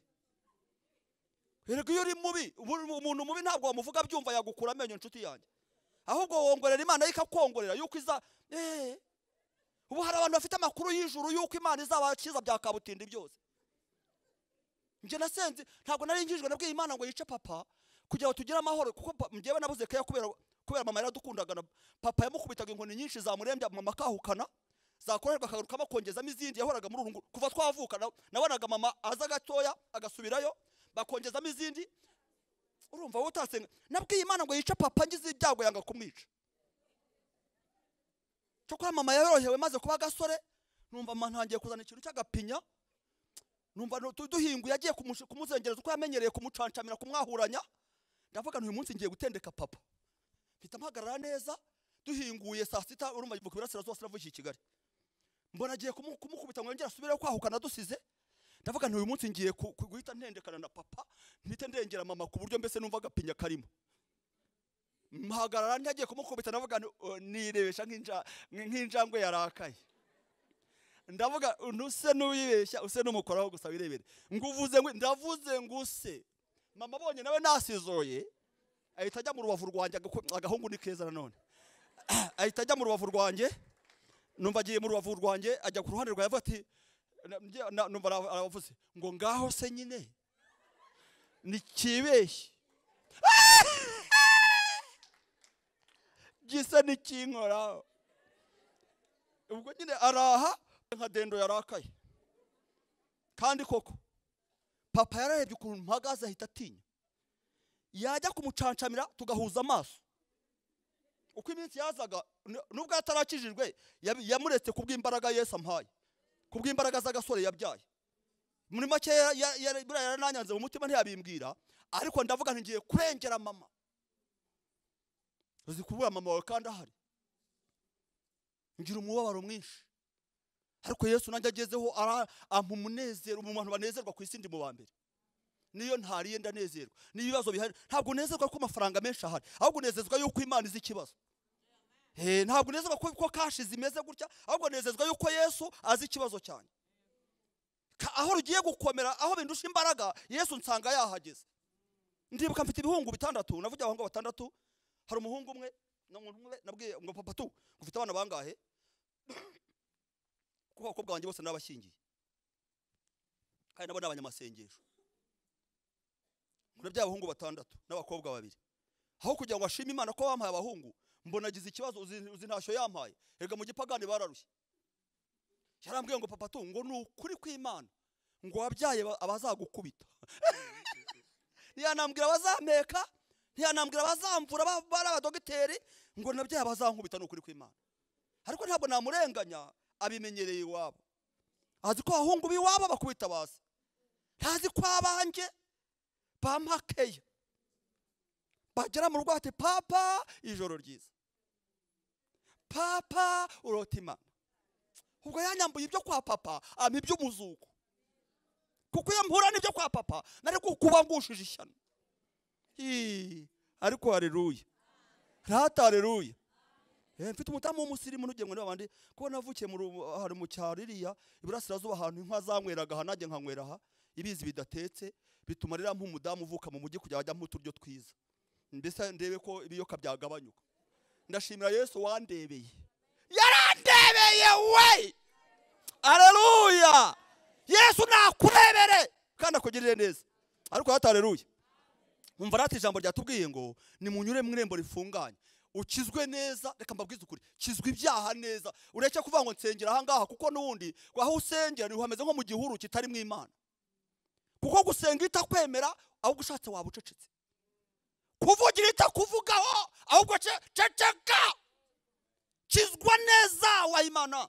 erega iyo uri mubi ubu- umuntu mubi ntabwo wamuvuga abyumva yagukura amenyo inshuti yanjye ahubwo wongorera imana yo ikakongorera yuko iza Eh. ubu hari abantu bafite amakuru y'ijuru yuko imana izabakiza bya kabutindi byose njye nasenze ntabwo nari ngijwe nabwiye imana ngo yice papa kugira ngo tugire amahoro kuko pa- njyewe nabuze keya kubera kubera mama yaradukundaga na papa yamukubitaga inkoni nyinshi zamurembya mama akahukana zakorerwa akagaruka bakongezamo izindi yahoraga muri urungu kuva twavuka na- nabonaga mama aza gatoya agasubirayo bakongezamo izindi urumva wowe utasenga nabwiye imana ngo yice papa ngize ibyago yanga kumwica cyokora mama yorohewe maze kuba agasore numva mama ntangiye kuzana ikintu cy'agapinya numva nu- du- duhinguye agiye kumushe- kumuzengereza uko yamenyereye kumucancamira kumwahuranya ndavuga nti uyu munsi ngiye gutendeka papa mpita mpagarara neza duhinguye saa sita urumva yivuka iburasirazuba sinavukiye i kigali mbona agiye kumu- kumukubita ngo yongere asubire kwahukana dusize ndavuga nti uyu munsi ngiye ku- ku- guhita ntendekana na papa mpite ndengera mama ku buryo mbese numva agapinya karimo mpagarara ntagiye kumukubita ndavuga nti "Oh, nirebesha nk'inja- nk'injangwe yarakaye ndavuga use n'uyibeshya use n'umukoraho gusa wirebere ngo uvuze ngo ndavuze ngo use mama abonye nawe nasizoye ahita ajya mu rubavu rwanjye agaku- agahungu ni keza nanone ahita ajya mu rubavu rwanjye numva agiye mu rubavu rwanjye ajya ku ruhande rwawe avuga ati na- njye- na- numva ara- aravuze ngo ngaho se nyine ni kibeshye gisa n'ikinkoraho ubwo nyine araha nka dendo yarakaye kandi koko papa yararebye ukuntu mpagaze ahita atinya yajya kumucancamira tugahuza amaso uko iminsi yazaga n- nubwo atarakijijwe yabi- yamuretse kubw'imbaraga yesu ampaye kubw'imbaraga z'agasore yabyaye muri make ya- ya- ya- buriya yarananyanze mu mutima ntiyabimbwira ariko ndavuga nti ngiye kurengera mama uzi kubura mama wawe kandi ahari ngira umubabaro mwinshi ariko yesu nanjye agezeho ara- ampa umunezero mu bantu banezerwa ku isi ndi mu ba mbere niyo ntariye ndanezerwa n'ibibazo bihari ntabwo unezerwa ko amafaranga menshi ahari ahubwo unezezwa yuko imana izi ikibazo Eh, ntabwo unezezwa ko, ko kashi zimeze gutya ahubwo unezezwa yuko yesu azi ikibazo cyanjye Ka- aho rugiye gukomera aho bindusha imbaraga yesu nsanga yahageze ndibuka mfite ibihungu bitandatu navugira abahungu batandatu hari umuhungu umwe na umuntu umwe nabwiye ngo papa tu ufite abana bangahe kuko abakobwa banjye bose n'abashingiye kandi nabo ni abanyamasengesho murabya abahungu batandatu n'abakobwa babiri aho kugira ngo ashime imana ko bampaye abahungu mbona agize ikibazo uzi uzi ntashyo yampaye erega mu gipagani bararushye yarambwiye ngo papa tu ngo ni ukuri kw'imana ngo wabyaye ba- abazagukubita ntiyanambwira abazampeka ntiyanambwira abazamvura ba- bari abadogiteri ngo nabyaye abazankubita ni ukuri kw'imana ariko ntabwo namurenganya abimenyereye iwabo azi ko abahungu b'iwabo bakubitabaza ntazi ko abanjye bampakeya bagera mu rugo bati papa ijoro ryiza papa urota imana ubwo yanyambuye ibyo kwa papa ampa iby'umuzuko kuko iyo mpura n'ibyo kwa papa nari kuba ngushije ishyano Ii, ariko hareruya rata hareruya Eh, mfite umudamu w'umusirimu n'ugiye ngo niba bandi kuko navukiye mu ru- ahantu mu cyaro iriya iburasirazuba ahantu inka zanyweraga aha nanjye nkanywera aha ibizi bidatetse bituma rero nk'umudamu uvuka mu mujyi kugira ngo ajya ampa uturyo twiza mbese ndebe ko ibiyoka byagabanyuka ndashimira yesu wandebeye yarandebeye we aleluya yesu nakurebere kandi akugirire neza ariko hatareruye umva rati ijambo ryatubwiye ngo nimunyure mu irembo rifunganye ukizwe neza reka mbabwize ukuri kizwa ibyaha neza ureke kuvuga ngo nsengera ahangaha kuko n'ubundi ngo aho usengera ntihameze nko mu gihuru kitarimo imana kuko gusenga itakwemera ahubwo ushatse waba ucecetse kuvugira itakuvugaho ahubwo ce- ceceka kizwa neza wa imana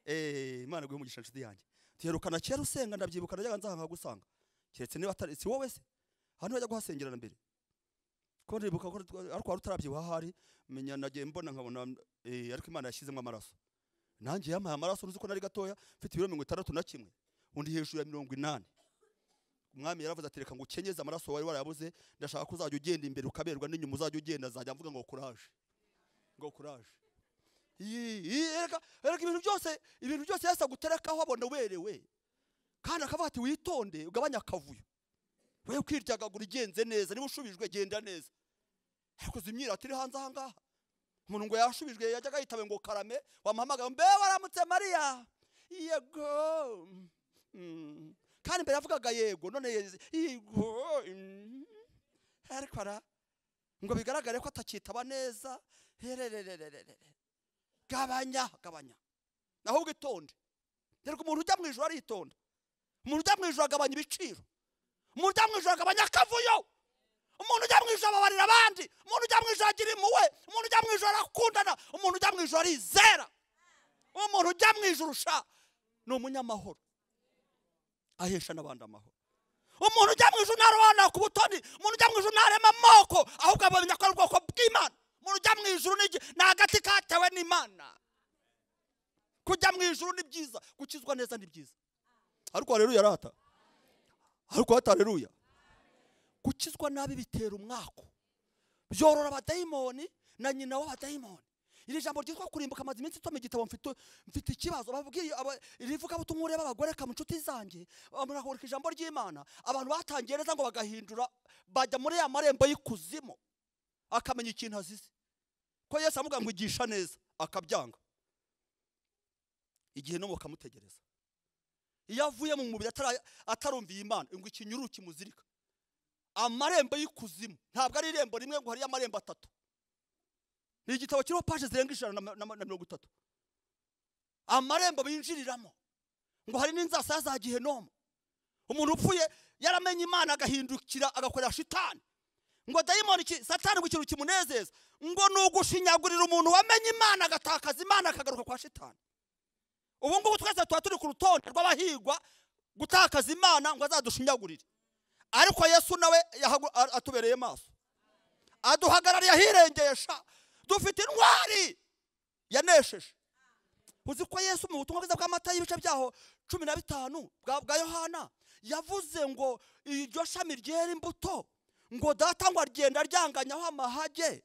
Eh, imana iguhe umugisha nshuti yanjye tuherukana kera usenga ndabyibuka najyaga nza aha nkagusanga keretse niba atari si wowe se hano wajya guhasengerana mbere ko ndibuka ko twa- ariko wari utarabyibuha ahari menya nagiye mbona nkabona eh, ariko imana yashyizemo amaraso nanjye yamaye amaraso uzi ko nari gatoya mfite ibiro mirongo itandatu na kimwe undi hejuru ya mirongo inani umwami yaravuze ati reka ngo ukenyeze amaraso wari warayabuze ndashaka ko uzajya ugenda imbere ukaberwa n'inyuma uzajya ugenda azajya avuga ngo kuraje ngo kuraje Iyi- iyi, erega erega ibintu byose ibintu byose yasa guterekaho abona uberewe kandi akavuga ati witonde ugabanye akavuyo we ukiryagagura igenze neza niba ushubijwe genda neza ariko uzi imyirata iri hanze aha ngaha umuntu ngo yashubijwe yajyaga yitawe ngo karame wamuhamagara mbe waramutse mariya yego Mm. kandi mbere yavugaga yego none yeze- yego Mm. ariko ara ngo bigaragare ko atacyitaba neza herererererere gabanya gabanya naho witonde reka umuntu ujya mu ijoro aritonda umuntu ujya mu ijoro agabanya ibiciro umuntu ujya mu ijoro agabanya akavuyo umuntu ujya mu ijoro ababarira abandi umuntu ujya mu ijoro agira impuhwe umuntu ujya mu ijoro arakundana umuntu ujya mu ijoro arizera umuntu ujya mu ijoro usha ni umunyamahoro ahesha n'abandi amahoro umuntu ujya mu ijoro ntarobanura ku butoni umuntu ujya mu ijoro ntarema amoko ahubwo abamenya ko ari ubwoko bw'imana umuntu ujya mu ijoro ni igi- ni agati katewe n'imana kujya mu ijoro ni byiza gukizwa neza ni byiza ariko hareruya arata ariko hatareruya gukizwa nabi bitera umwako byorora abadayimoni na nyina w'abadayimoni iri jambo ryitwa kurimbuka amaze iminsi nsoma igitabo mfite mfite ikibazo babwiye aba- rivuga butumure b'abagore ka mu nshuti zanjye murahurika ijambo ry'imana abantu batangiye neza ngo bagahindura bajya muri ya marembo y'ikuzimu akamenya ikintu azize ko yesu amuga ngo igisha neza akabyanga igihe no mukamutegereza iyo avuye mu mubiri atara- atarumviye imana ngo ikinyururu kimuzirika amarembo y'ikuzimu ntabwo ari irembo rimwe ngo hariyo amarembo atatu ni igitabo kiriho paje zirenga ijana na ma- na ma- na mirongo itatu amarembo binjiriramo ngo hari n'inzasaya za gihenomu umuntu upfuye yaramenye imana agahindukira agakorera shitani ngo dayimoni iki- satani ngo ikintu kimunezeza ngo ni ugushinyagurira umuntu wamenye imana agatakaza imana akagaruka kwa shitani ubu ngubu twese tuba turi ku rutonde rw'abahigwa gutakaza imana ngo azadushinyagurire ariko yesu nawe yahagu- a- atubereye maso aduhagarariye ahirengesha dufite intwari yanesheje uzi ko yesu mu butumwa bwiza bw'amata y'ibice byaho cumi na bitanu bwa bwa yohana yavuze ngo iryo shami ryera imbuto ngo data ngo agenda ryanganyaho amahage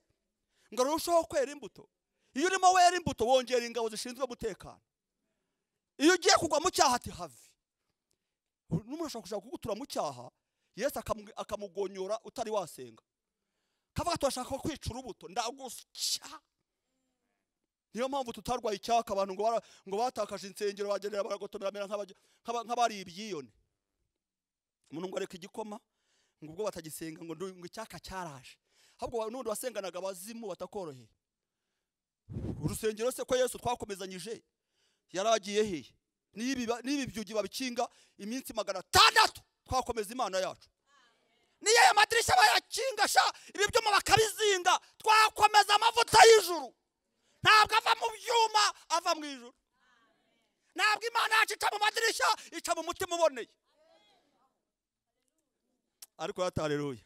ngo arusheho kwera imbuto iyo urimo wera imbuto wongera ingabo zishinzwe umutekano iyo ugiye kugwa mu cyaha ati havi n'umuntu ashobora gushaka kugutura mu cyaha yesu akamu- akamugonyora utari wasenga kavuga turashaka kwica urubuto ndagusya niyo mpamvu tutarwaye icyaka abantu ngo bara- ngo batakaje insengero bagendera baragotomera bamera nk'abage- nk'aba- nk'abari ibyiyone umuntu ngo areka igikoma ngo ubwo batagisenga ngo ndu- ngo icyaka cyaraje ahubwo wa- n'ubundi wasenganaga abazimu batakoroheye urusengero se ko yesu twakomezanyije yaragiye hehe n'ibi ba- n'ibi byugi babikinga iminsi magana atandatu twakomeza imana yacu niyo ayo madirishya bayakinga sha ibi byuma bakabizinga twakomeza amavuta y'ijuru ntabwo ava mu byuma ava mu ijuru ntabwo imana yacu ica mu madirishya ica mu mutima uboneye ariko hatareruya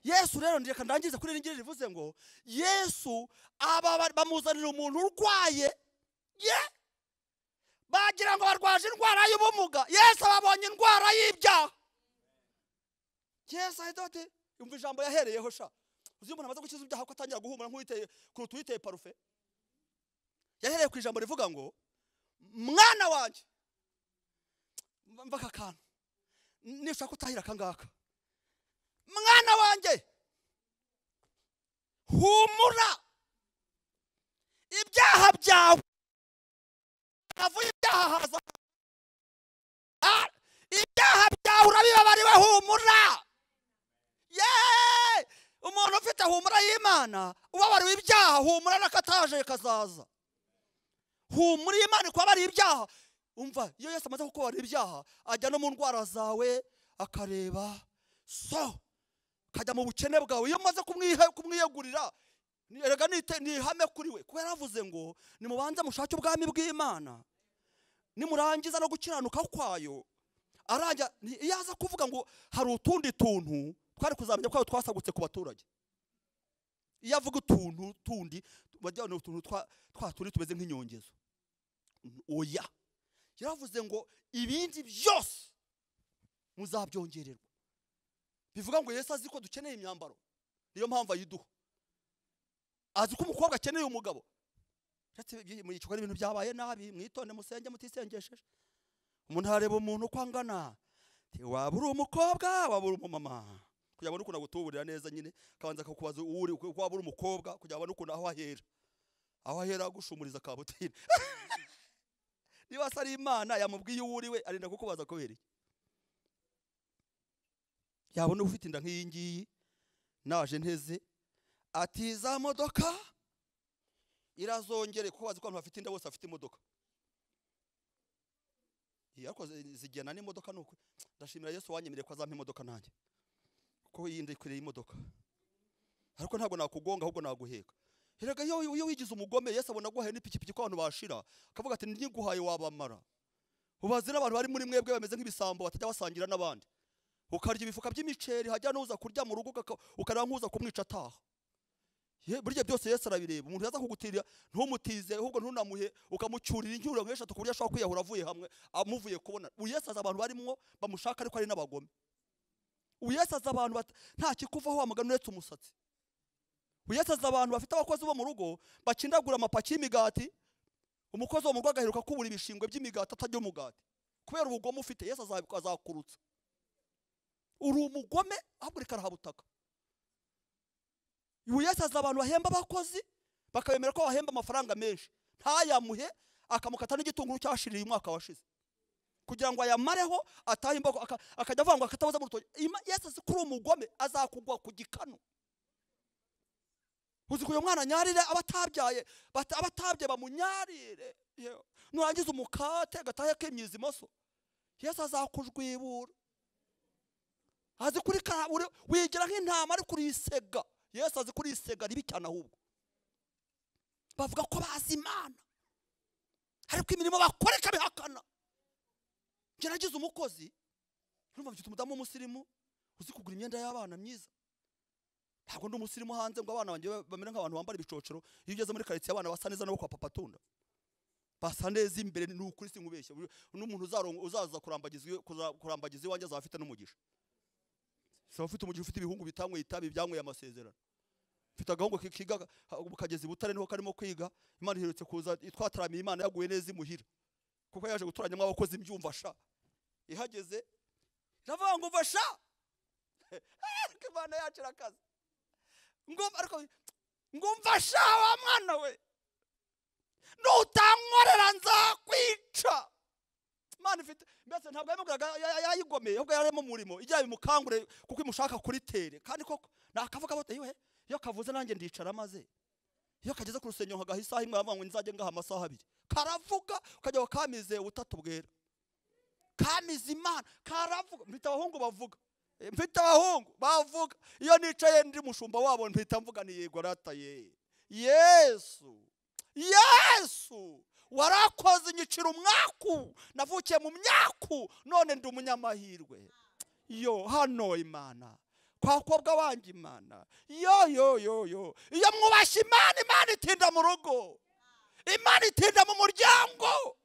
yesu rero reka ndangize kuri iri ngiri rivuze ngo yesu aba ba- bamuzanira umuntu urwaye ye bagira ngo barwaje indwara y'ubumuga yesu ababonye indwara y'ibyaha yesu ahita ati yumva ijambo yahereyeho sha uzi umuntu amaze gukiza ibyaha ko atangira guhumura nk'uwiteye kuruta uwiteye parufe yahereye ku ijambo rivuga ngo mwana wanjye mva mva aka kantu nishaka utahira aka ngaka mwana wanjye humura ibyaha byawe havuye ibyaha haza urabibabariwe humura yeee umuntu ufite humura y'imana ubabariwe ibyaha humura n'akataje kazaza humura y'imana ikubabariye ibyaha umva iyo yose amaze kukubabarira ibyaha ajya no mu ndwara zawe akareba so kajya mu bukene bwawe iyo umaze kumwihe- kumwiyegurira ni- erega nite- ni ihame kuri we kuko yaravuze ngo nimubanze mushake ubwami bw'imana nimurangiza no gukiranuka kwayo arangira ni- iyo aza kuvuga ngo hari utundi tuntu twari kuzamenya ko twasagutse ku baturage iyo avuga utuntu tundi bajya ni utuntu twa twa turi tumeze nk'inyongezo oya yaravuze ngo ibindi byose muzabyongererwa bivuga ngo yesu azi ko dukeneye imyambaro niyo mpamvu ayiduha azi ko umukobwa akeneye umugabo uretse ibyo- mu gikorwa ibintu byabaye nabi mwitonde musenge mutisengesheje umuntu areba umuntu uko angana ati, waba uri umukobwa waba uri umumama kugira ngo abone ukuntu agutuburira neza nyine akabanza akakubaza uwo uri uko waba uri umukobwa kugira ngo abone ukuntu aho ahera aho ahera agushumuriza ka butine niba se ari imana yamubwiye uwo uri we arinda kukubaza kubera iki yabona ufite inda nk'iyi ngiyi naje nteze ati za modoka irazongere kuko bazi ko abantu bafite inda bose bafite imodoka Iyi ariko zi- zigena n'imodoka ni uko ndashimira yesu wanyemereye ko azampa imodoka nanjye kuko iyi nda ikwiriye imodoka ariko ntabwo nakugonga ahubwo naguheka erega iyo iyo wigize umugome yesu abona aguhaye n'ipikipiki ko abantu bashira akavuga ati niguhaye wabamara ubazi n'abantu bari muri mwebwe bameze nk'ibisambo batajya basangira n'abandi ukarya ibifuka by'imiceri hajya n'uza kurya mu rugo ugaka- ukareba nk'uza kumwica ataha Ye- burya byose yesu arabireba umuntu yaza kugutirira ntumutize ahubwo ntunamuhe ukamucyurira incyuro nk'eshatu ku buryo ashobora kwiyahura avuye hamwe amuvuye kubona ubu yesu azi abantu barimo bamushaka ariko ari n'abagome ubu yesu azi abantu bata- nta kikuvaho wamugana uretse umusatsi ubu yesu azi abantu bafite abakozi bo mu rugo bakindagura amapaki y'imigati umukozi wo mu rugo agaheruka kubura ibishingwe by'imigati atarya umugati kubera ubugome ufite yesu azabi- azakurutsa uri umugome ahubwo reka arahabutaka ubu yesu azi abantu bahemba abakozi bakabemera ko bahemba amafaranga menshi ntayamuhe akamukata n'igitunguru cyashiririye umwaka washize kugira ngo ayamareho atahe imbago aka- akajya avuga ngo akatabuza mu rutoki Ima- yesu azi ko uri umugome azakugwa ku gikanu uzi ko uyu mwana anyarire aba atabyaye bata- aba atabyaye bamunyarire Yewe. nurangiza umukate agatahe akimyiza imoso yesu azakujwibura azi kuri kara uri- wigira nk'intama ariko urisega yesu azi ko urisega ribi cyane ahubwo bavuga ko bazi imana ariko imirimo bakora ikabihakana njye nagize umukozi urumva mfite umudamu w'umusirimu uzi kugura imyenda y'abana myiza ntabwo ndi umusirimu hanze ngo abana banjye ba- bamere nk'abantu bambara ibicocero iyo ugeze muri karitsiye abana basa neza nabo kwa papa tunda basa neza imbere ni ukuri sinkubeshya n'umuntu uzarongo- uzaza kurambagiza iyo- kuza- kurambagiza iwanjye azaba afite n'umugisha saba ufite umugisha ufite ibihungu bitanyweye itabi byanyweye amasezerano mfite agahungu ki- kiga ha- ubu kageze i butare niho karimo kwiga imana iherutse kuza twataramiye imana yaguye neza imuhira kuko yaje gutoranyamo abakozi mbyumva sha ihageze iravuga ngo umva sha ariko imana yacira akazi ngo ariko ngo umva sha wa mwana we nutankorera nzakwica imana ifite mbese ntabwo yamubwiraga ya- ya- yayigomeye ahubwo yarimo umurimo ijya bimukangure kuko imushaka kuri tere kandi koko nakavuga bote yewe iyo kavuze nanjye ndicara maze iyo kageze ku rusengero nkagaha isaha imwe avuga ngo nzajye ngaha amasaha abiri karavuga ukajya wakamize ubutatu bwera kamize imana karavuga mpita abahungu bavuga mfite abahungu bavuga iyo nicaye ndi mushumba wabo mpita mvuga ni yego rata ye yesu yesu warakoze inyicira umwaku navukiye mu myaku none ndi umunyamahirwe yo hano imana kwa kobwa wanjye imana yo yo yo yo iyo mwubashye imana imana itinda mu rugo imana itinda mu muryango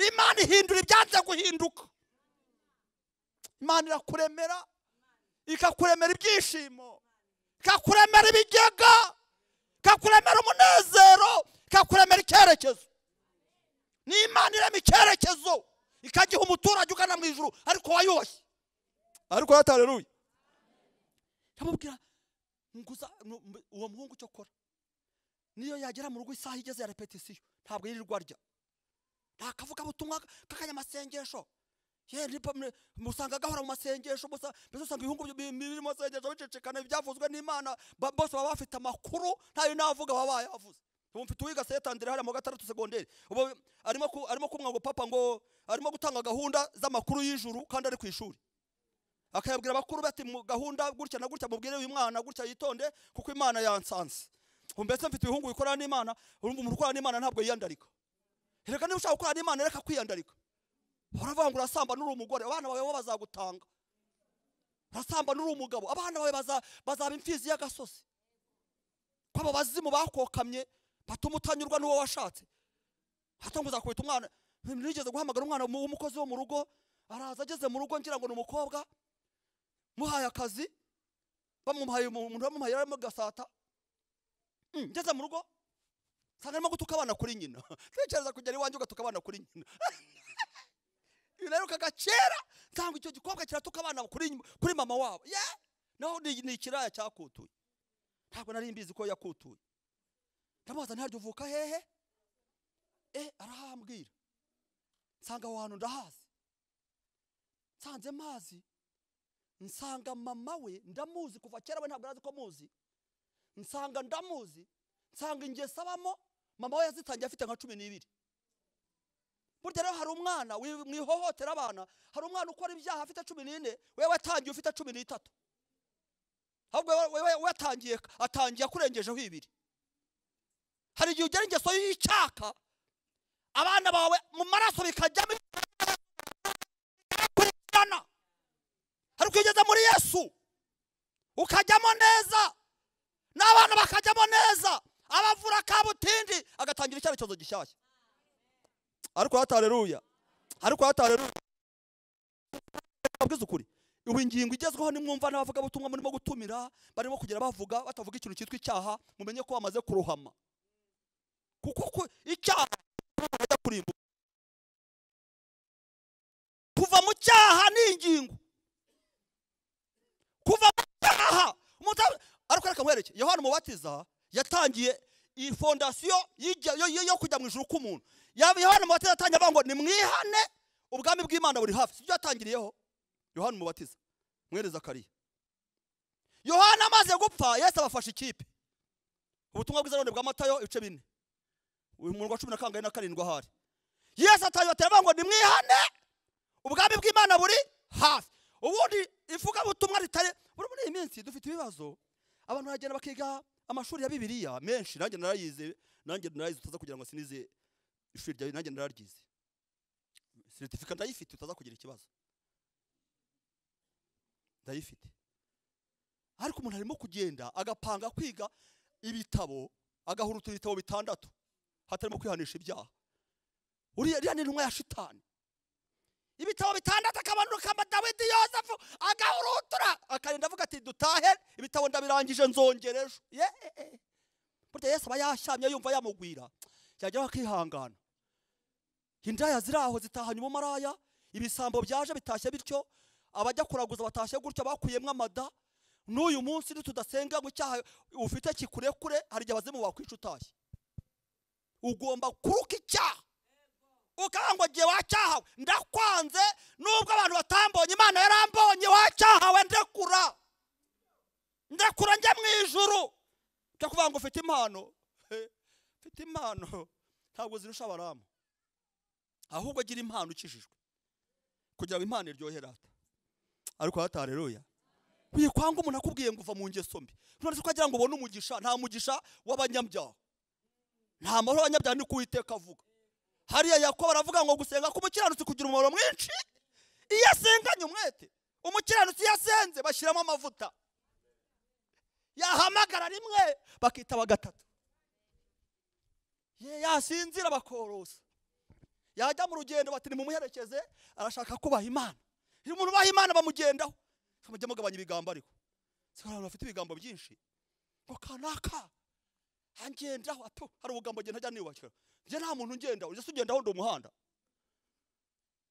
imana ihindura ibyanze guhinduka imana irakuremera ikakuremera ibyishimo ikakuremera ibigega ikakuremera umunezero ikakuremera icyerekezo ni imana irema icyerekezo ikagiha umuturage ugana mu ijuru ariko wayubashye ariko yatareruye yamubwira nguza nu- mbe- uwo muhungu icyo akora niyo yagera mu rugo isaha igeze ya repetisiyo ntabwo yirirwa arya ntakavuga butumwa k'akanyamasengesho ye nipa mwe- musanga gahora mu masengesho musa mbese usanga ibihungu bi- bi- biri mu masengesho bicicikana ibyavuzwe n'imana ba- bose baba bafite amakuru ntayo navuga baba bayavuze ubu mfite uwiga setandire hariya mu wa gatandatu segonderi ubu arimo ku- arimo kumwa ngo papa ngo arimo gutanga gahunda z'amakuru y'ijuru kandi ari ku ishuri akayabwira abakuru bati mu gahunda gutya na gutya mubwire uyu mwana gutya yitonde kuko imana yansanze ubu mbese mfite ibihungu bikorana n'imana urumva umuntu ukorana n'imana ntabwo yiyandarika reka niba ushaka gukorana n'imana reka kwiyandarika uravuga ngo urasamba n'uri umugore abana bawe bo bazagutanga urasamba n'uri umugabo abana bawe baza- bazaba imfizi y'agasozi kwaba abazimu bakokamye batuma utanyurwa n'uwo washatse hato ngo uzakubita umwana nigeze guhamagara umwana w'umu- w'umukozi wo mu rugo araza ageze mu rugo ngira ngo ni umukobwa muhaye akazi bamuhaye umu- umuntu bamuhaye arimo gasata Mm, ngeze mu rugo nsanga arimo gutuka abana kuri nyina ntekereza kugera iwanjye ugatuka abana kuri nyina birarukaga kera nsanga icyo gikobwa kiratuka abana kuri kuri mama wabo ye naho ni ni ikiraya cyakutuye ntabwo nari mbizi ko yakutuye ndamubaza ntaryo uvuka hehe e arahambwira nsanga aho hantu ndahazi nsanze mazi nsanga mama we ndamuzi kuva kera we ntabwo nari ko muzi nsanga ndamuzi nsanga ingeso abamo mama we yazitangiye afite nka cumi n'ibiri burya rero hari umwana wi- mwihohotera abana hari umwana ukora ibyaha afite cumi n'ine wewe watangiye ufite cumi n'itatu ahubwo wewe- wewe watangiye atangiye akurengejeho ibiri hari igihe ugera ingeso y'icyaka abana bawe mu maraso bikajyamo kurikirana ariko iyo ugeze muri yesu ukajyamo neza n'abana bakajyamo neza abavura kabutindi agatangira icyerekezo gishyashya ariko hatareruya ariko hatareruya abwiza ukuri ubu ingingo igezweho nimwumva n'abavugabutumwa murimo gutumira barimo kugera bavuga batavuga ikintu cyitwa icyaha mumenye ko bamaze kurohama kuko ku- icyaha ajya kurimbuka kuva mu cyaha ni ingingo kuva mu cyaha umuntu ab- ariko reka nkwereke yohana umubatiza yatangiye iyi fondasiyo y'ijya- yo- yo yo kujya mu ijuru k'umuntu Yaba yohana umubatiza yatangiye avuga ngo nimwihane ubwami bw'imana buri hafi sibyo yatangiriyeho yohana umubatiza mwere zakariya yohana amaze gupfa yesu abafashe ikipe ubutumwa bwiza none bwa matayo ibice bine uyu muntu wa cumi na kangahe na karindwi ahari yesu atayotere avuga ngo nimwihane ubwami bw'imana buri hafi ubundi ivugabutumwa ritari buri muri iyi minsi dufite ibibazo abantu baragenda bakiga amashuri ya bibiliya menshi nanjye narayize nanjye narayize utaza kugira ngo sinize ishuri ryawe nanjye nararyize seritifika ndayifite utaza kugira ikibazo ndayifite ariko umuntu arimo kugenda agapanga kwiga ibitabo agahuruta ibitabo bitandatu hatarimo kwihanisha ibyaha uriya iriya ni intumwa ya shitani ibitabo bitandatu akabanuka dawidi yosefu agahurutura akarinda avuga ati dutahe ibitabo ndabirangije nzongera ejo ye burya yesu aba yashyamye yumva yamugwira yajyaho akihangana indaya ziri aho zitahanye ubumaraya ibisambo byaje bitashye bityo abajya kuraguza batashye gutyo bakuyemo amada n'uyu munsi nitudasenga ngo icyaha ufite kikurekure hari igihe abazimu bakwica utashye ugomba kuruka icyaha ukavuga ngo ngiye wacyahawe ndakwanze nubwo abantu batambonye imana yarambonye wacyahawe ndekura ndekura njya mu ijuru cyo kuvuga ngo ufite impano He, ufite impano ntabwo zirusha abaramu ahubwo agira impano ukijijwe kugira ngo impano iryohere ata ariko hatareruya wikwanga umuntu akubwiye ngo uva mu ngeso mbi none se ko agira ngo ubone umugisha nta mugisha w'abanyabyaha nta mahoro y'abanyabyaha ni ko uwiteka avuga hariya yakobo aravuga ngo gusenga k'umukiranutsi kugira umumaro mwinshi iyo asenganye umwete umukiranutsi iyo asenze bashyiramo amavuta yahamagara rimwe bakitaba gatatu Ye, yasinzira bakorosa yajya mu rugendo bati nimumuherekeze arashaka kubaha imana iyo umuntu ubaha imana bamugendaho mujya mugabanya ibigambo ariko siko abantu bafite ibigambo byinshi ngo kanaka angendaho atu hari ubugambo ngenda njya niyubakira njye nta muntu ngendaho ujya ugendaho ndi umuhanda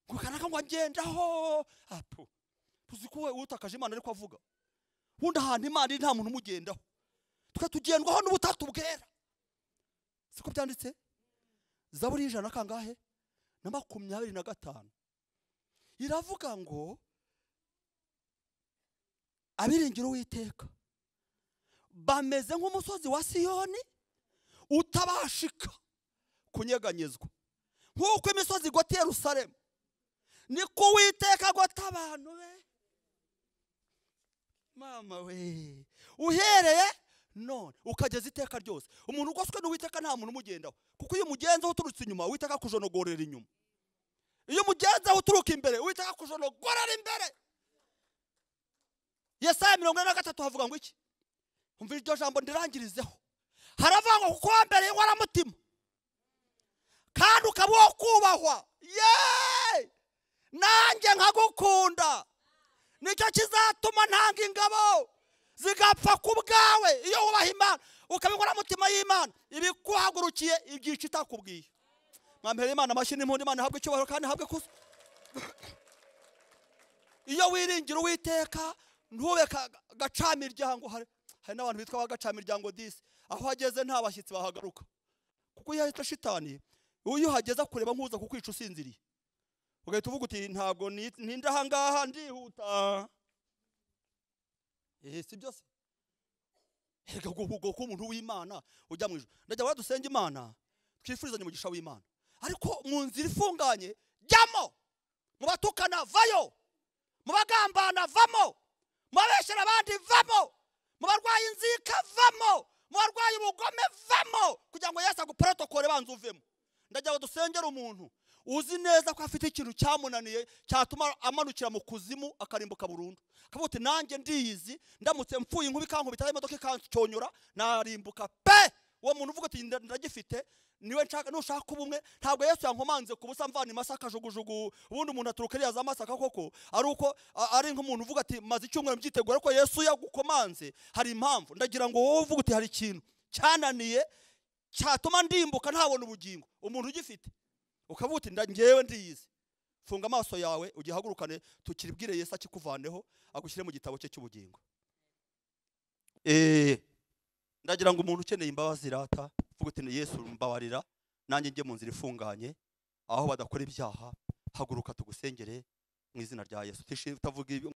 ngo kanaka ngo ngendaho atu tuzi ko we utakaje imana ariko avuga wundi ahantu imana iri nta muntu umugendaho twe tugendwaho n'ubutatu bwera siko byanditse zaburi y'ijana kangahe na makumyabiri na gatanu iravuga ngo abiringira uwiteka bameze nk'umusozi wa siyoni utabashika kunyeganyezwa nk'uko imisozi igota Yerusalemu niko uwiteka agota abantu be mama we uhereye none ukageza iteka ryose umuntu ugoswe n'uwiteka nta muntu umugendaho kuko iyo umugenzaho uturutse inyuma uwiteka akujonogorera inyuma iyo umugenzaho uturuka imbere uwiteka akujonogorera imbere yesaya mirongo ine na gatatu havuga ngo iki umva iryo jambo ndirangirizeho haravangwa kuko wambereye inkoramutima kandi ukaba uwo kubahwa yeee nanjye nkagukunda nicyo kizatuma ntanga ingabo zigapfa ku bwawe iyo wubaha imana ukaba inkoramutima y'imana ibikuhagurukiye ibyica itakubwiye mwambere imana amashyi n'impundu imana ihabwe icyubahiro kandi ihabwe kuzo iyo wiringira uwiteka ntube ka- gacamiryango hari hari n'abantu bitwa abagacamiryango disi aho ageze nta bashyitsi bahagaruka kuko iyo ahita shitani iyo uhageze akureba nkuza kukwica usinziriye ugahita uvuga uti ntabwo ni- ninde aha ngaha ndihuta ehe si byose erega guhugwa k'umuntu w'imana ujya mu ijuru ndagira ngo dusenge imana twifurizanye umugisha w'imana ariko mu nzira ifunganye jyamo mu batukana vayo mu bagambana vamo mu babeshyera abandi vamo mu barwaye inzika vamo mu barwaye ubugome vamo kugira ngo yesu aguporotokore banza uvemo ndagira ngo dusengere umuntu uzi neza ko afite ikintu cyamunaniye cyatuma amanukira mu kuzimu akarimbuka burundu akavuga uti nanjye ndiyizi ndamutse mpfuye inkuba ikankubita imodoka ikancyonyora narimbuka pe uwo muntu uvuga uti "Nda- ndagifite niwe nshaka nushaka ubumwe ntabwo yesu yankomanze ku busa mvana masaka kajugujugu ubundi umuntu aturuka iriya za masaka koko ari uko a- ari nk'umuntu uvuga ati maze icyumweru mbyitegura ariko yesu yagukomanze hari impamvu ndagira ngo wowe uvuga uti hari ikintu cyananiye cyatuma ndimbuka ntabona ubugingo umuntu ugifite ukavuga uti "Nda- njyewe ndiyizi funga amaso yawe ugihagurukane tukibwire yesu akikuvaneho agushyire mu gitabo cye cy'ubugingo Eh, ndagira ngo umuntu ukeneye imbabazi rata vuga uti yesu mbabarira nanjye njye mu nzira ifunganye aho badakora ibyaha haguruka tugusengere mu izina rya yesu Utishi- utavuga ibi-